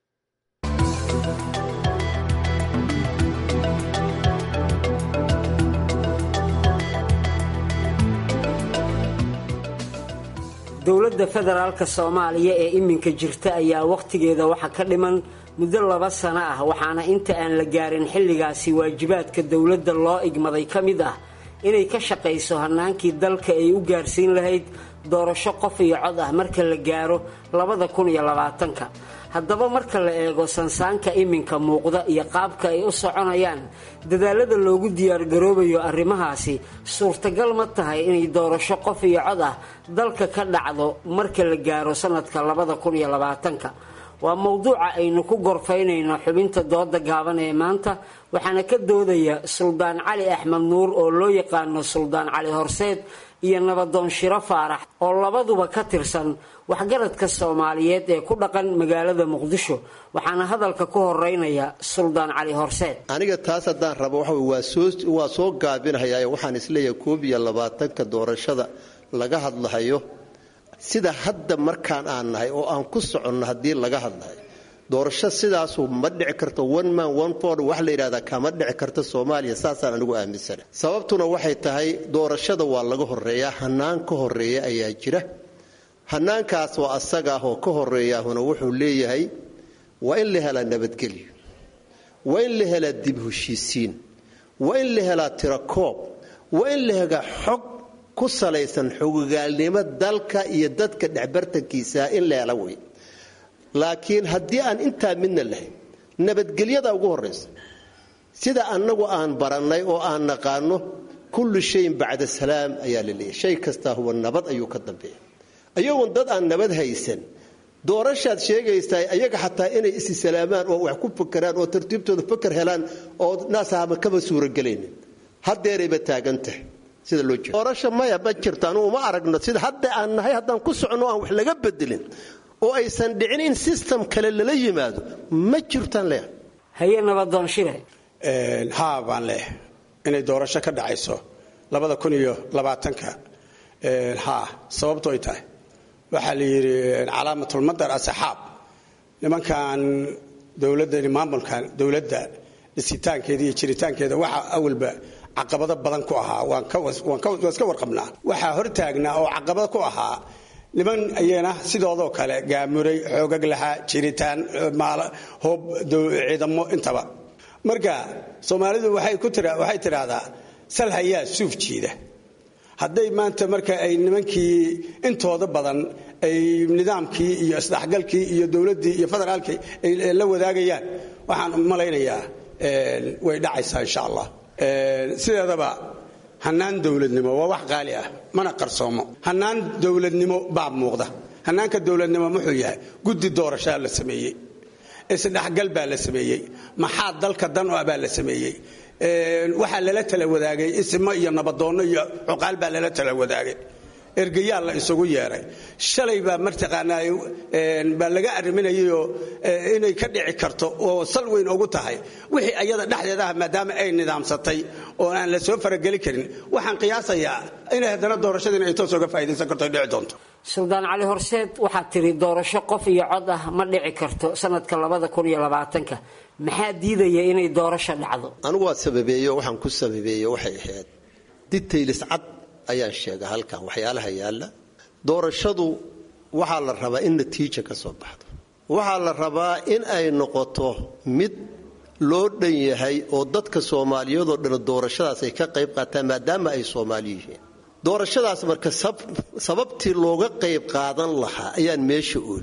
dowladda federaalka soomaaliya ee iminka jirta ayaa wakhtigeeda waxa ka dhiman muddo laba sano ah waxaana inta aan la gaarin xilligaasi waajibaadka dowladda loo igmaday ka mid ah inay ka shaqayso hannaankii dalka ay u gaarsiin lahayd doorasho qof iyo cod ah marka la gaaro labada kun iyo labaatanka haddaba marka la eego sansaanka iminka muuqda iyo qaabka ay u soconayaan dadaalada loogu diyaargaroobayo arrimahaasi suurtagal ma tahay inay doorasho qof iyo cod ah dalka ka dhacdo marka la gaaro sanadka labada kun iyo labaatanka waa mowduuca aynu ku gorfaynayno xubinta dooda gaaban ee maanta waxaana ka doodaya suldaan cali axmed nuur oo loo yaqaano suldaan cali horseed iyo nabadoon shiro faarax oo labaduba ka tirsan waxgaradka soomaaliyeed ee ku dhaqan magaalada muqdisho waxaana hadalka ku horeynaya suldaan cali horseed aniga taas haddaan rabo waxa waa soo gaabinhayaa waxaan isleeyahay koob iyo labaatanka doorashada laga hadlahayo sida hadda markaan aan nahay oo aan ku soconno haddii laga hadlahayo doorasho sidaasu ma dhici karto one man one ford wax la yidhahdaa kama dhici karto soomaaliya saasaan anigu aaminsana sababtuna waxay tahay doorashada waa laga horeeyaa hanaan ka horeeya ayaa jira hanaankaas oo asaga ah oo ka horeeyaahuna wuxuu leeyahay waa in la helaa nabadgelyo waa in la helaa dib heshiisiin waa in la helaa tirakoob waa in la helaa xog ku salaysan xogogaalnimo dalka iyo dadka dhexbartankiisa in la hela wey laakiin haddii aan intaa midna lahayn nabadgelyada ugu horaysa sida annagu aan barannay oo aan naqaano kullu shayin bacda salaam ayaa la leeyahy shay kastaa huwa nabad ayuu ka dambeeya ayagoon dad aan nabad haysan doorashaad sheegaysaa ayaga xataa inay isi salaamaan oo wax ku fakeraan oo tartiibtooda faker helaan oo naasahama kaba suuragelaynin hadeerayba taagan tahay sida loo jeedo doorasha maya ma jirto anugu uma aragno sida hadda aan nahay haddaan ku soconno aan wax laga bedelin oo aysan dhicin in system kale lala yimaado ma jirtaan leeh haye nabadoon shire haa baan leeh inay doorasho ka dhacayso labada kun iyo labaatanka haa sababto ay tahay waxaa la yidhi calaamatulmadar asaxaab nimankan dowladani maamulkan dowladda dhisitaankeeda iyo jiritaankeeda waxaa awalba caqabado badan ku ahaa waan iska warqabnaa waxaa hortaagnaa oo caqabado ku ahaa niman ayana sidoodoo kale gaamuray xoogag lahaa jiritaan hoob ciidamo intaba marka soomaalidu waxay tidhaahdaa sal hayaa suuf jiida hadday maanta marka ay nimankii intooda badan ay nidaamkii iyo isdhexgalkii iyo dowladdii iyo federaalkii ay la wadaagayaan waxaan malaynayaa way dhacaysaa insha allah sideedaba hanaan dowladnimo waa wax qaali ah mana qarsoomo hanaan dowladnimo baa muuqda hanaanka dowladnimo muxuu yahay guddi doorashaa la sameeyey isdhexgal baa la sameeyey maxaa dalka dan ah baa la sameeyey waxaa lala tala wadaagay ismo iyo nabadoonno iyo cuqaal baa lala tala wadaagay ergayaal la isugu yeeray shalay baa martaqaanaa baa laga arriminayayoo inay ka dhici karto oo sal weyn ugu tahay wixii ayada dhexdeeda ah maadaama ay nidaamsatay oo aan la soo farageli karin waxaan qiyaasayaa inay haddana doorashadiina ay toos uga faa'idaysan karto ay dhici doonto suldaan cali horseed waxaad tiri doorasho qof iyo cod ah ma dhici karto sanadka labada kun iyo labaatanka maxaa diidaya inay doorasho dhacdo anigu waa sababeeyo waxaan ku sababeeyo waxay ahayd ditaylis cad ayaan sheega halkan waxyaalaha yaalla doorashadu waxaa la rabaa in natiija ka soo baxdo waxaa la rabaa in ay noqoto mid loo dhan yahay oo dadka soomaaliyeedoo dhan doorashadaas ay ka qayb qaataan maadaama ay soomaali yihiin doorashadaas marka sababtii looga qayb qaadan lahaa ayaan meesha oolin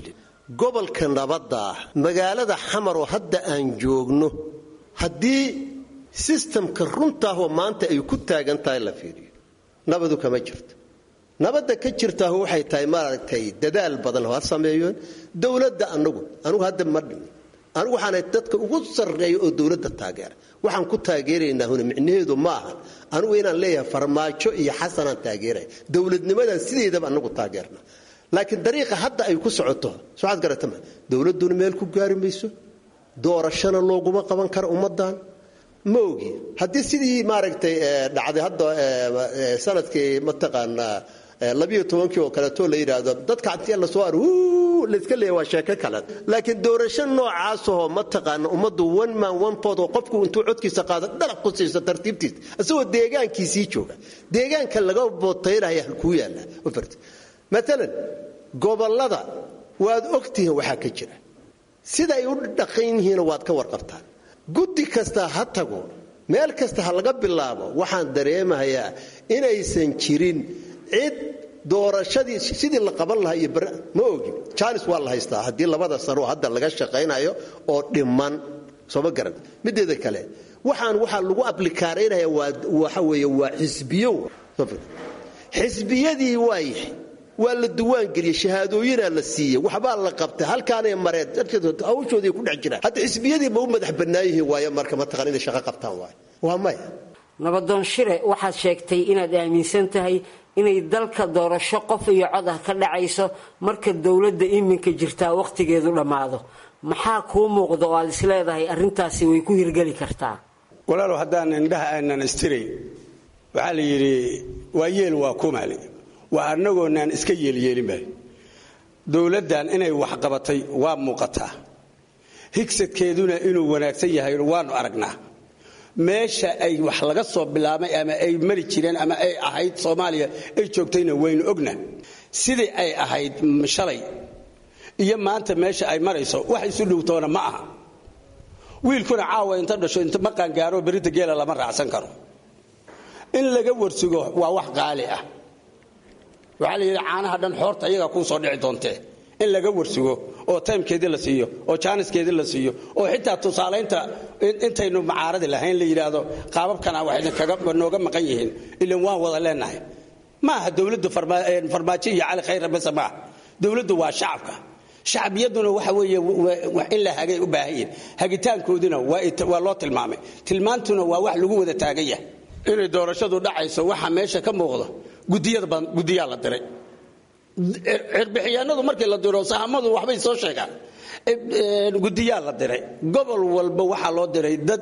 gobolka nabadda ah magaalada xamar oo hadda aan joogno haddii sistamka runtaahoo maanta ay ku taagan tahay la fiiriyo nabadu kama jirto nabadda ka jirtaahu waxay tahay maaragtay dadaal badan ha sameeyoon dowladda anagu anugu hadda ma dhimin anigu waxaana dadka ugu sarreeya oo dowladda taageera waxaan ku taageeraynaa huna micnaheedu ma ahan anigu inaan leeyahay farmaajo iyo xasanaan taageeraya dowladnimadan sideedaba anagu taageerna laakiin dariiqa hadda ay ku socoto soaad garatama dowladduna meel ku gaari mayso doorashana looguma qaban karo ummadan ma ogi haddii sidii maaragtay dhacday hadda sanadkii mataqaanaa labiyo tobankii oo kaleeto la yidhaahdo dadka hantiya lasoo ar layska leeya waa sheeko kale laakiin doorasho noocaasahoo mataqaana ummaddu one man one pod oo qofku intuu codkiisa qaado dalaq ku siiso tartiibtiisa isagoo deegaankiisii jooga deegaanka laga bootaynaya halkuu yaalla maalan gobollada waad ogtihiin waxaa ka jira sida ay u dhaqan yihiina waad ka warqabtaan guddi kasta ha tago meel kasta ha laga bilaabo waxaan dareemahayaa inaysan jirin cid doorashadii sidii la qaban lahaa iyo bar ma ogi jaanis waa la haystaa haddii labada sanoo hadda laga shaqaynayo oo dhiman sooma garan mideeda kale waxaan waxaa lagu ablikaaraynaya waxa weeye waa xisbiyo xisbiyadii waa yahay waa la duwaangeliyey shahaadooyinaa la siiyey waxbaa la qabtay halkaanay mareen hawshoodii ku dhex jiraan hadda xisbiyadii ma u madax bannaan yihiin waayo marka mataqaan inay shaqo qabtaan waayo waa maya nabadoon shire waxaad sheegtay inaad aaminsan tahay inay dalka doorasho qof iyo cod ah ka dhacayso marka dowladda iminka jirtaa wakhtigeedu dhammaado maxaa kuu muuqda oo aad isleedahay arrintaasi way ku hirgeli kartaa walaalow haddaan indhaha aanan istirayn waxaa la yidhi waa yeel waa kumaali waa annagoonaan iska yeelyeelinba dowladdan inay waxqabatay waa muuqataa higsadkeeduna inuu wanaagsan yahay waanu aragnaa meesha ay wax laga soo bilaabay ama ay mari jireen ama ay ahayd soomaaliya ay joogtayna waynu ogna sidii ay ahayd shalay iyo maanta meesha ay marayso wax isu dhowtoona ma aha wiilkuna caawa inta dhasho inta maqaan gaaro berita geela lama raacsan karo in laga warsugo waa wax qaali ah waxaa la yidhi caanaha dhan xoorta iyagaa kuu soo dhici doontee in laga warsugo oo taymkeedii la siiyo oo jaaniskeedii la siiyo oo xitaa tusaalaynta intaynu macaaradi lahayn la yidhaahdo qaababkana wax idinknooga maqan yihiin ilan waan wada leenahay maaha dowladdu farmaajo iyo cali khayra base maaha dowladdu waa shacabka shacbiyaduna waxa weeye in la hagay u baahan yihin hagitaankooduna waa loo tilmaamay tilmaantuna waa wax lagu wada taagan yahay inay doorashadu dhacayso waxa meesha ka muuqdo gudiyaa la diray cirbixiyaanadu markii la diro sahamadu waxbay soo sheegaan gudiyaa la diray gobol walba waxaa loo diray dad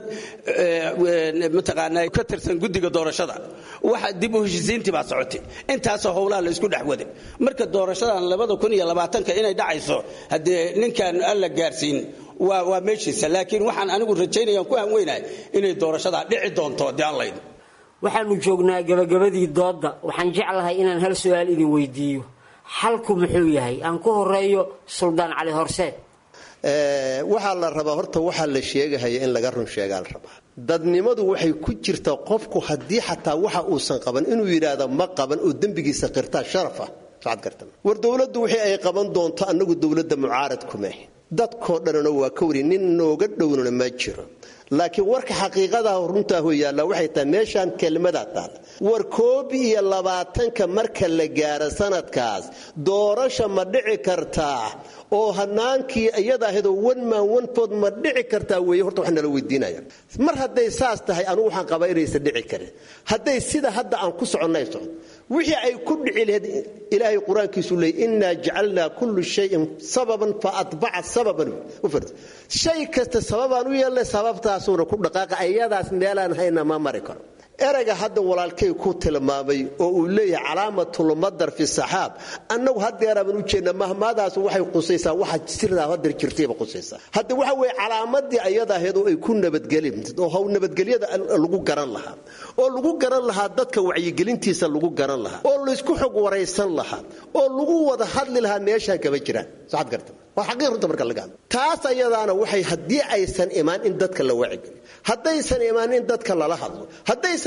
mataqaanaa ka tirsan gudiga doorashada waxa dib u heshisiintii baa socotay intaasoo howlaha la isku dhex waday marka doorashadan labada kun iyo labaatanka inay dhacayso haddee ninkaan alla gaarsiin waa meeshiisa laakiin waxaan anigu rajaynayaan ku hanweynahay inay doorashadaa dhici doonto haddii aan laydin waxaanu joognaa gabagabadii doodda waxaan jeclahay inaan hal su-aal idin weydiiyo xalku muxuu yahay aan ku horeeyo suldaan cali horseed waxaa la rabaa horta waxaa la sheegahaya in laga run sheegaa la rabaa dadnimadu waxay ku jirtaa qofku haddii xataa waxa uusan qaban inuu yidhaahdo ma qaban oo dembigiisa qirtaa sharafah war dowladdu wixii ay qaban doonto annagu dowladda mucaarad kumeh dadkoo dhanna waa ka wari nin nooga dhownana ma jiro laakiin warka xaqiiqadaah runtaahu yaalla waxay tahay meeshaan kelmadaa taalla war koob iyo labaatanka marka la gaaro sanadkaas doorasha ma dhici kartaa oo hanaankii iyadaahadoo wanmaan wanfood ma dhici kartaa weeye horta wax nala weydiinaya mar hadday saas tahay anugu waxaan qabaa inaysan dhici karin hadday sida hadda aan ku soconnay socon wixii ay ku dhici lahayd ilaahay qur-aankiisu leeyay innaa jacalnaa kullu shayin sababan fa atbaca sababan shay kasta sababaan u yeelnay sababtaasuuna ku dhaqaaqa ayadaas meelaan hayna ma mari karo erayga hadda walaalkay ku tilmaamay oo uu leeyahay calaamatulmadar fi saxaab annagu hadeeraaban u jeedna mahmaadaas waxay qusaysaa waxa sirdaa hadeer jirtayba qusaysaa hadda waxa weeye calaamadii ayadaheed oo ay ku nabadgeli oo nabadgelyada lagu garan lahaa oo lagu garan lahaa dadka wacyigelintiisa lagu garan lahaa oo laysku xog waraysan lahaa oo lagu wada hadli lahaa meeshaan kama jiraan saxad garta waa xaqiiq runta marka laga hadlo taas ayadaana waxay haddii aysan imaan in dadka la wacigeliyo haddaysan imaan in dadka lala hadlo haddaysan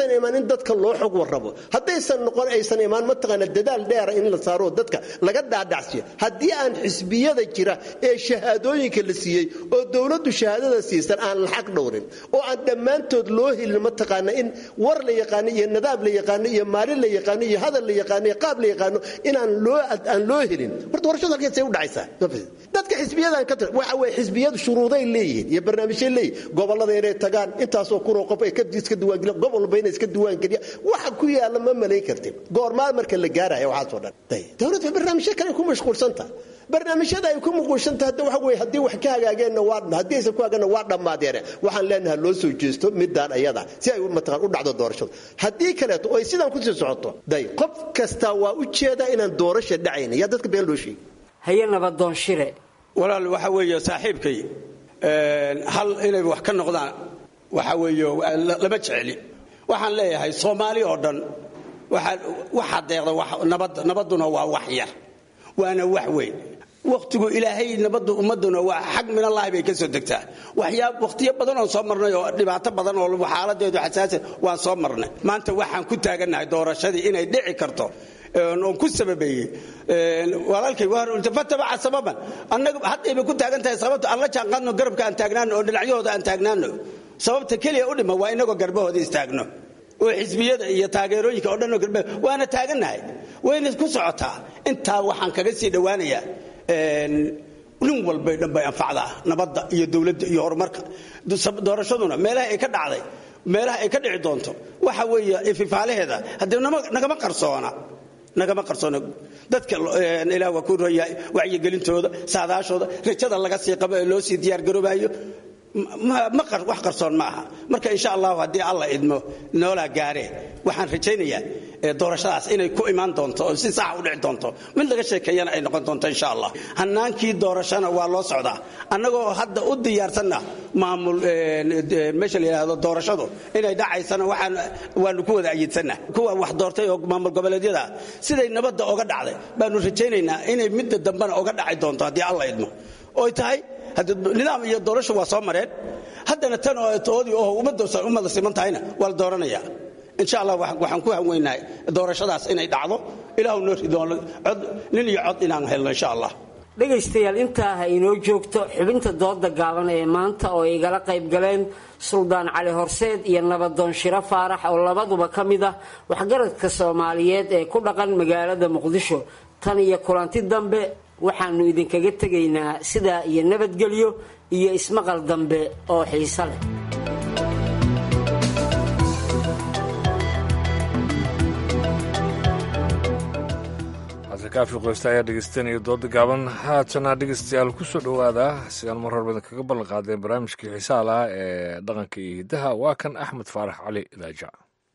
haddaysan imaan in dadka loo xog warrabo haddaysan noqon aysan imaan mataqaana dadaal dheera in la saaro dadka laga dhaadhacsiyo haddii aan xisbiyada jira ee shahaadooyinka la siiyey oo dowladdu shahaadada siisan aan la xaq dhowrin oo aan dhammaantood loo helin mataqaana in war la yaqaano iyo nadaab la yaqaano iyo maalin la yaqaano iyo hadal la yaqaano iyo qaab la yaqaano inaan loo aan loo helin horta doorashadu halkeesay u dhacaysaa dadka xisbiyadan ka tir waxa weye xisbiyadu shuruuday leeyihiin iyo barnaamijyay leeyihin gobollada inay tagaan intaasoo kunoo qof ay ka iska diiwaangeliyan gobol walba inay iska diiwaangeliyan waxa ku yaalla ma malayn kartin goormaa marka la gaaraya waxaasoo dhan dowladda barnaamijyo kale ku mashquulsantaha barnaamijyada ay ku muquushanta hadda waxa weye haddii wax ka hagaageenna waa haddii aysan ku hagaageenna waa dhammaadeene waxaan leenahay loo soo jeesto midaan ayada si ay mataqaan u dhacdo doorashadu haddii kaleeto oo ay sidaan kusii socoto day qof kasta waa u jeedaa inaan doorasha dhacayn yaa dadka been loo sheegay haye nabadoon shire walaal waxa weeye saaxiibkay hal inay wax ka noqdaan waxa weeye lama jeceli waxaan leeyahay soomaali oo dhan waxaa deeqda nabadduna waa wax yar waana wax weyn wakhtigu ilaahay nabaddu ummaduna waa xag minallaahi bay ka soo degtaa waxyaa wakhtiyo badan oon soo marnay oo dhibaato badan oo xaaladeedu xasaasi waan soo marnay maanta waxaan ku taagannahay doorashadii inay dhici karto oon ku sababeeyey walaalkay fatabaca sababan annaga haddayba ku taagan tahay sababta aan la jaanqaadno garabka aan taagnaano oo dhinacyahooda aan taagnaano sababta keliya u dhima waa inagoo garbahooda istaagno oo xisbiyada iyo taageerooyinka oo dhanoo garba waana taagannahay wayna ku socotaa intaa waxaan kaga sii dhowaanayaa nin walbay dhan bay anfacdaa nabadda iyo dowladda iyo horumarka doorashaduna meelaha ay ka dhacday meelaha ay ka dhici doonto waxa weeye ififaalaheeda haddii nagama qarsoona nagama qarsoona dadka ilaah waa ku roya wacyigelintooda saadaashooda rajada laga sii qabo ee loo sii diyaargaroobayo wax qarsoon ma aha marka insha allahu haddii alla idmo noolaa gaaree waxaan rajaynayaa doorashadaas inay ku imaan doonto oo si saxa u dhici doonto mid laga sheekeeyana ay noqon doonto insha allah hanaankii doorashana waa loo socdaa annagoo hadda u diyaarsanna maamul meesha la yidhaahdo doorashadu inay dhacaysana waxaan waanu ku wada ayidsanna kuwa wax doortay oo maamul goboleedyada siday nabadda oga dhacday baanu rajaynaynaa inay midda dambena oga dhaci doonto haddii alla idmo oy tahay nidaam iyo doorasho waa soo mareen haddana tan oo toodii oo ummada siman tahayna waa la dooranaya insha allah waxaan ku hanweynahay doorashadaas inay dhacdo ilaahu noo ridoono cod nin iyo cod inaan helno insha allah dhegaystayaal intaa ha inoo joogto xubinta dooda gaaban ee maanta oo igala qayb galeen suldaan cali horseed iyo nabadoon shiro faarax oo labaduba ka mid ah waxgaradka soomaaliyeed ee ku dhaqan magaalada muqdisho tan iyo kulanti dambe waxaannu idinkaga tegaynaa sidaa iyo nabadgelyo iyo ismaqal dambe oo xiiso leh kaafi qoysta ayaa dhegeystanaya dooda gaaban haatana dhegeystayaal kusoo dhowaada sidaan mar horba idinkaga ballan qaadeen barnaamijkii xiisaha lahaa ee dhaqanka iyo hiddaha waa kan axmed faarax cali idaaja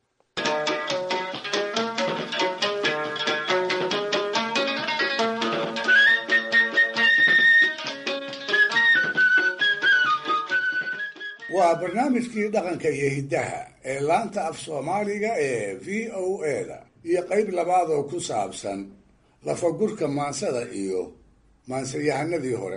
waa barnaamijkii dhaqanka iyo hiddaha ee laanta af soomaaliga ee v o eda iyo qayb labaad oo ku saabsan lafagurka maansada iyo maansayahanadii hore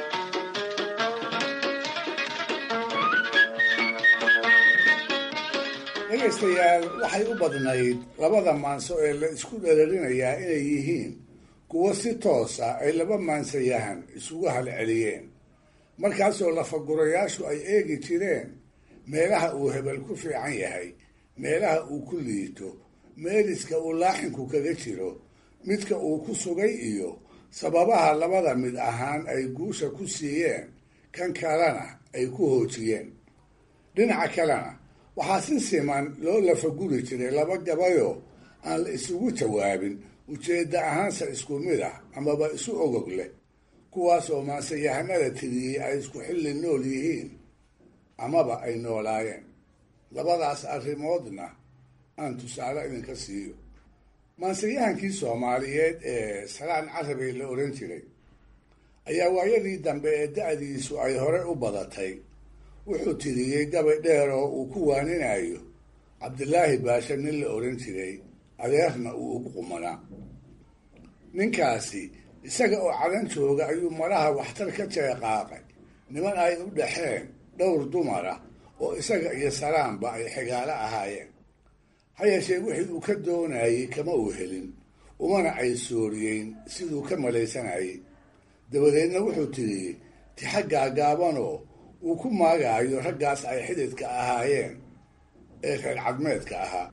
dhegaystayaal waxay u badnayd labada maanso ee la isku dhereerinayaa inay yihiin kuwo si toosa ay laba maansayahan isugu halceliyeen markaasoo lafagurayaashu ay eegi jireen meelaha uu hebel ku fiican yahay meelaha uu ku liito meeliska uu laaxinku kaga jiro midka uu ku sugay iyo sababaha labada mid ahaan ay guusha ku siiyeen kan kalena ay ku hoojiyeen dhinaca kalena waxaa si siman loo lafaguri jiray laba gabayoo aan la isugu jawaabin ujeedda ahaanse isku mid ah amaba isu ogog leh kuwaasoo maansayahanada tiriyey ay isku xilli nool yihiin amaba ay noolaayeen labadaas arrimoodna aan tusaale idinka siiyo maansayahankii soomaaliyeed ee salaan carabey la odhan jiray ayaa waayadii dambe ee da-diisu ay hore u badatay wuxuu tiriyey gabay dheer oo uu ku waaninayo cabdilaahi baashe nin la odhan jiray adeerna uu ugu qumanaa ninkaasi isaga oo cadan jooga ayuu malaha waxtar ka jeeqaaqay niman ay u dhaxeen dhowr dumar ah oo isaga iyo salaamba ay xigaalo ahaayeen ha yeeshee wixii uu ka doonayey kama uu helin umana ay sooriyeyn siduu ka malaysanayay dabadeedna wuxuu tiriyey tixa gaagaabanoo uu ku maagaayo raggaas ay xididka ahaayeen ee reer cadmeedka ahaa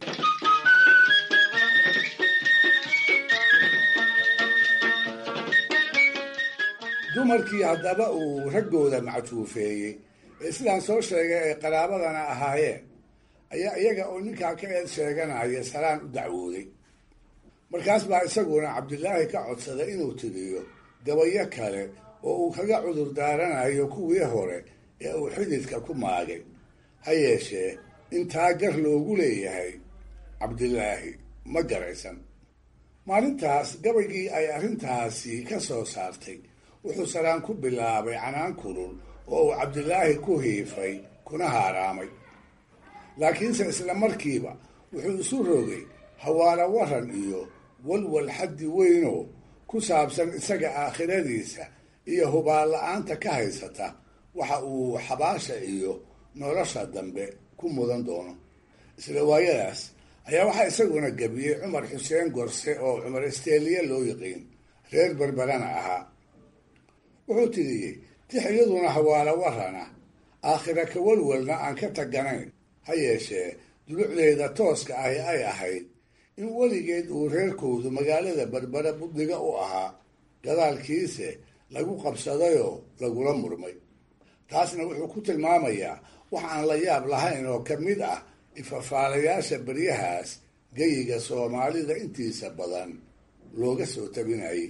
dumarkii haddaba uu raggooda mactuufeeyey ee sidaan soo sheegay ay qaraabadana ahaayeen ayaa iyaga oo ninkaa ka eed sheeganaya salaan u dacwooday markaas baa isaguna cabdilaahi ka codsaday inuu tiriyo gabayo kale oo uu kaga cudur daaranayo kuwii hore ee uu xididka ku maagay ha yeeshee intaa gar loogu leeyahay cabdilaahi ma garaysan maalintaas gabaygii ay arrintaasi ka soo saartay wuxuu saraan ku bilaabay canaan kulul oo uu cabdilaahi ku hiifay kuna haaraamay laakiinse isla markiiba wuxuu isu rogay hawaala waran iyo walwal xaddi weynoo ku saabsan isaga aakhiradiisa iyo hubaal la-aanta ka haysata waxa uu xabaasha iyo nolosha dambe ku mudan doono isla waayadaas ayaa waxaa isaguna gebiyey cumar xuseen gorse oo cumar isteeliye loo yiqiin reer berberana ahaa wuxuu tiriyey tix iyaduna hawaala warana aakhira ka walwalna aan ka taganayn ha yeeshee dulucdeeda tooska ahi ay ahayd in weligeed uu reerkoodu magaalada berbere buddiga u ahaa gadaalkiise lagu qabsadayoo lagula murmay taasna wuxuu ku tilmaamayaa wax aan la yaab lahayn oo ka mid ah ifafaalayaasha beryahaas geyiga soomaalida intiisa badan looga soo tabinayay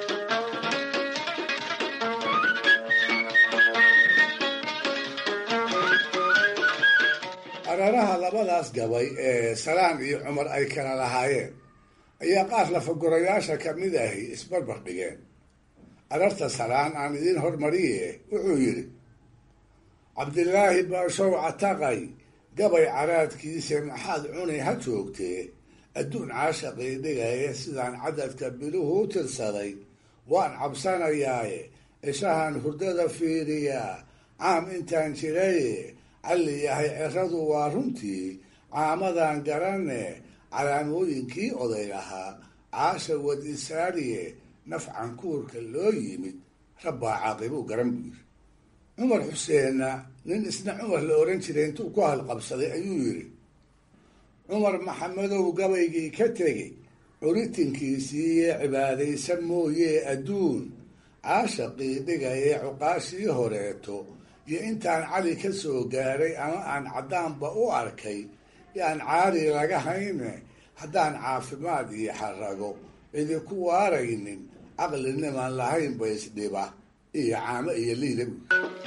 araraha labadaas gabay ee salaan iyo cumar ay kala lahaayeen ayaa qaar lafagorayaasha ka mid ahi isbarbar dhigeen ararta salaan aan idiin hormariye wuxuu yidhi cabdilaahi baashow cataqay gabay caraadkiisa maxaad cuni ha joogtee adduun caashaqii dhigaya sidaan cadadka biluhu u tirsaday waan cabsanayaaye ishahan hurdada fiiriyaa caam intaan jiraye calli yahay ceradu waa runtii caamadan garanne calaamooyinkii oday lahaa caasha wad isaariye nafcan kuurka loo yimid rabbaa caaqibuu garan buu yidhi cumar xuseenna nin isna cumar la ohan jiray intuu ku halqabsaday ayuu yidhi cumar maxamedow gabaygii ka tegey curitinkiisiiye cibaadaysan mooyee adduun caashaqii dhigayee cuqaashii horeeto iyo intaan cali ka soo gaaray ama aan caddaanba u arkay yaan caari laga hayne haddaan caafimaad iyo xarago idinku waaraynin caqlinimaan lahayn ba isdhiba iyo caamo iyo liida buy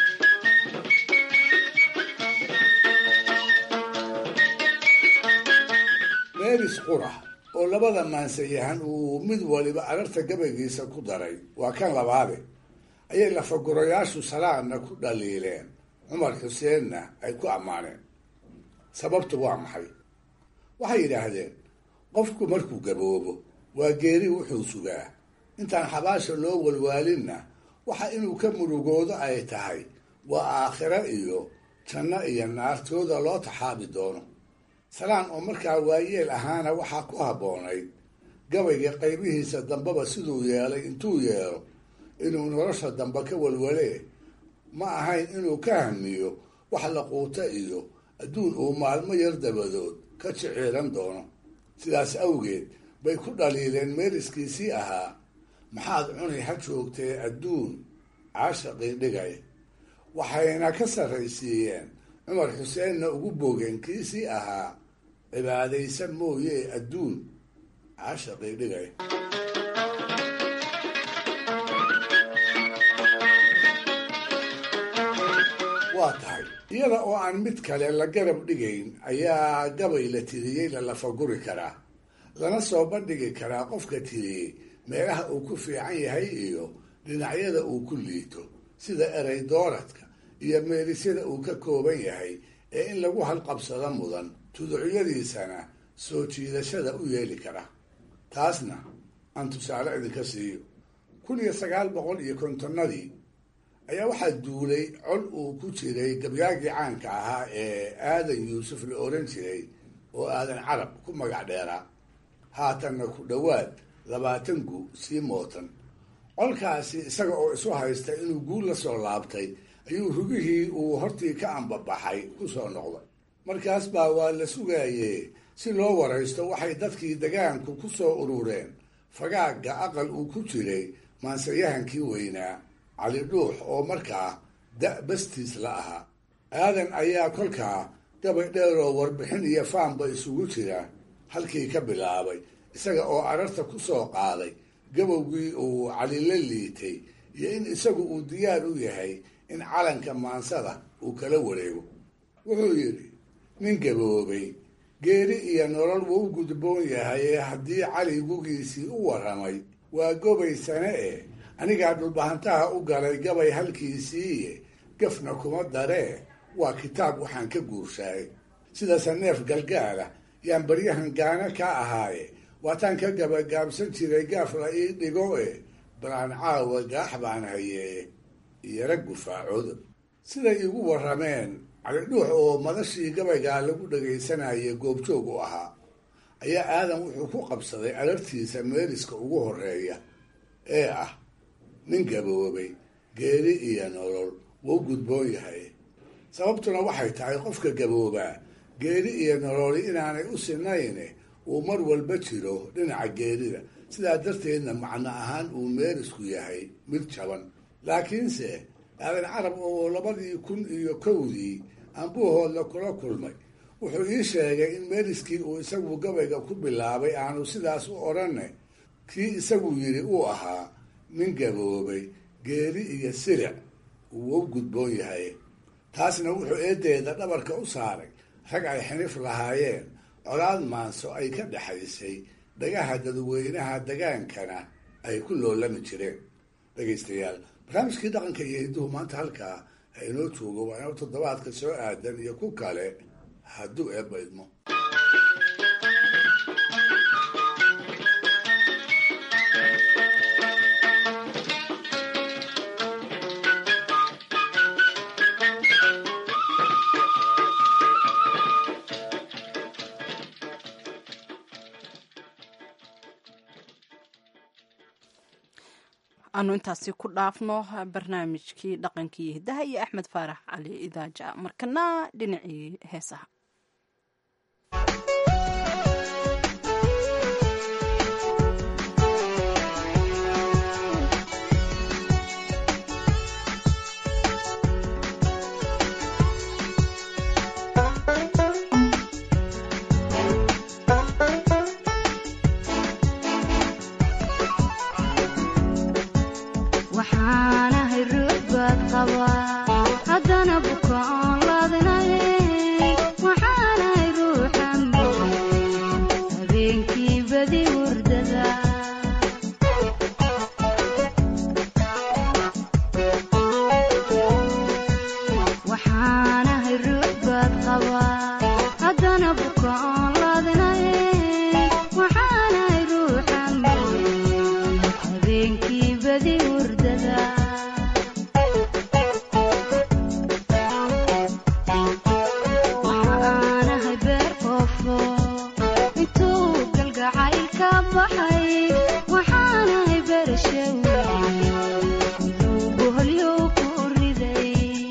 meeris qura oo labada maansayahan uu mid waliba ararta gabaygiisa ku daray waa kan labaade ayay lafagurayaashu salaadna ku dhaliileen cumar xuseenna ay ku ammaaneen sababtu waa maxay waxay yidhaahdeen qofku markuu gaboobo waa geeri wuxuu sugaa intaan xabaasha loo walwaalinna waxa inuu ka murugoodo ay tahay waa aakhiro iyo janno iyo naartooda loo taxaabi doono salaan oo markaa waayeel ahaana waxaa ku habboonayd gabayga qaybihiisa dambeba siduu yeelay intuu yeelo inuu nolosha dambe ka walwalee ma ahayn inuu ka hamiyo wax la quuto iyo adduun uu maalmo yar dabadood ka jiciilan doono sidaas awgeed bay ku dhaliileen meeriskiisii ahaa maxaad cuni ha joogtee adduun caashaqii dhigay waxayna ka sarraysiiyeen cumar xuseenna ugu boogeen kiisii ahaa cibaadaysan mooyee adduun caashaqii dhigay waa tahay iyada oo aan mid kale la garab dhigayn ayaa gabay la tiriyey la lafaguri karaa lana soo bandhigi karaa qofka tiriyey meelaha uu ku fiican yahay iyo dhinacyada uu ku liito sida erey dooradka iyo meelisyada uu ka kooban yahay ee in lagu halqabsado mudan tuducyadiisana soo jiidashada u yeeli kara taasna aan tusaale idinka siiyo kun iyo sagaal boqol iyo kontonnadii ayaa waxaa duulay col uu ku jiray gabyaagii caanka ahaa ee aadan yuusuf la oran jiray oo aadan carab ku magac dheeraa haatanna ku dhowaad labaatan gu sii mootan colkaasi isaga oo isu haysta inuu guul la soo laabtay ayuu rugihii uu hortii ka ambabaxay ku soo noqday markaas baa waa la sugaayee si loo waraysto waxay dadkii degaanku ku soo urureen fagaagga aqal uu ku jiray maansayahankii weynaa cali dhuux oo markaa da' bastiis la ahaa aadan ayaa kolkaa gabay dheeroo warbixin iyo faanba isugu jira halkii ka bilaabay isaga oo ararta ku soo qaaday gabowgii uu cali la liitay iyo in isagu uu diyaar u yahay in calanka maansada uu kala wareego wuxuu yidhi nin gaboobay geeri iyo nolol wuu u gudboon yahay ee haddii cali gugiisii u warramay waa gobaysane eh anigaa dhulbahantaha u galay gabay halkiisiiye gafna kuma daree waa kitaab waxaan ka guurshaay sida saneef galgaala yaan baryahan gaana ka ahaaye waataan ka gabagaabsan jiray gaaf la ii dhigo e balaan caawa gaax baan hayee iyara gufaacooda siday igu warrameen calidhuux oo madashii gabaygaa lagu dhagaysanayay goobjoog u ahaa ayaa aadan wuxuu ku qabsaday alartiisa meeriska ugu horeeya ee ah nin gaboobay geeri iyo nolol wuu gudboon yahay sababtuna waxay tahay qofka gaboobaa geeri iyo nololi inaanay u sinayne uu mar walba jiro dhinaca geerida sidaa darteedna macno ahaan uu meerisku yahay mid jaban laakiinse aadan carab oo labadii kun iyo kowdii ambuuhoodla kula kulmay wuxuu ii sheegay in meeriskii uu isagu gabayga ku bilaabay aanu sidaas u odhanne kii isagu yidhi uu ahaa nin gaboobay geeri iyo silic uu u gudboon yahay taasna wuxuu eedeeda dhabarka u saaray rag ay xinif lahaayeen colaad maanso ay ka dhexaysay dhagaha dadweynaha degaankana ay ku loolami jireen dhegaystayaal barnaamijkii dhaqanka iyo hidduhu maanta halkaa ha inoo joogo waa inoo toddobaadka soo aadan iyo ku kale hadduu eebba idmo aanu intaasi ku dhaafno barnaamijkii dhaqankii hiddaha iyo axmed faarax cali idaaja markana dhinacii heesaha waxaanahay ruux baad qabaa haddana bukaan laadinaye waxaanahay ruuxan habeenkii badi hurdada waxaanahay ruux baad qabaa haddana bukaan laadinaye waxaanahay ruuxan habeenkii badi hurdada waxaanahay beer qoofo intuu galgacay ka baxay waxaanahay beerashaw intuu boholyo ku riday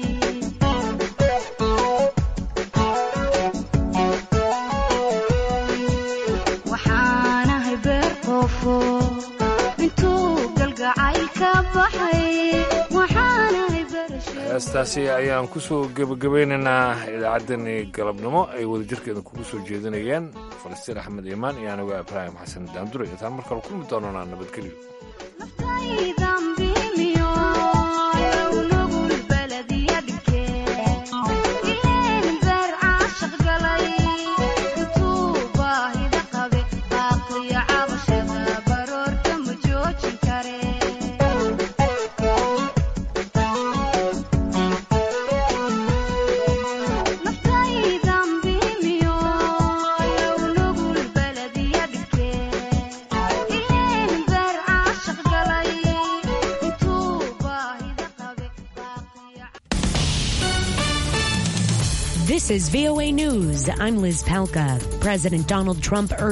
waxaanahay beer qoofo intuu galgacay ka baxay waxaanahay beerashaw heestaasi ayaan kusoo gebagabaynaynaa idaacaddani galabnimo ay wadajirkeeda kugu soo jeedinayeen falastiin axmed iimaan iyo anigo ibraahim xasan daandure intaan mar kale kulmi doonanaa nabadgelyo Yeah. This is VOA News. I'm Liz Palka. President Donald Trump urged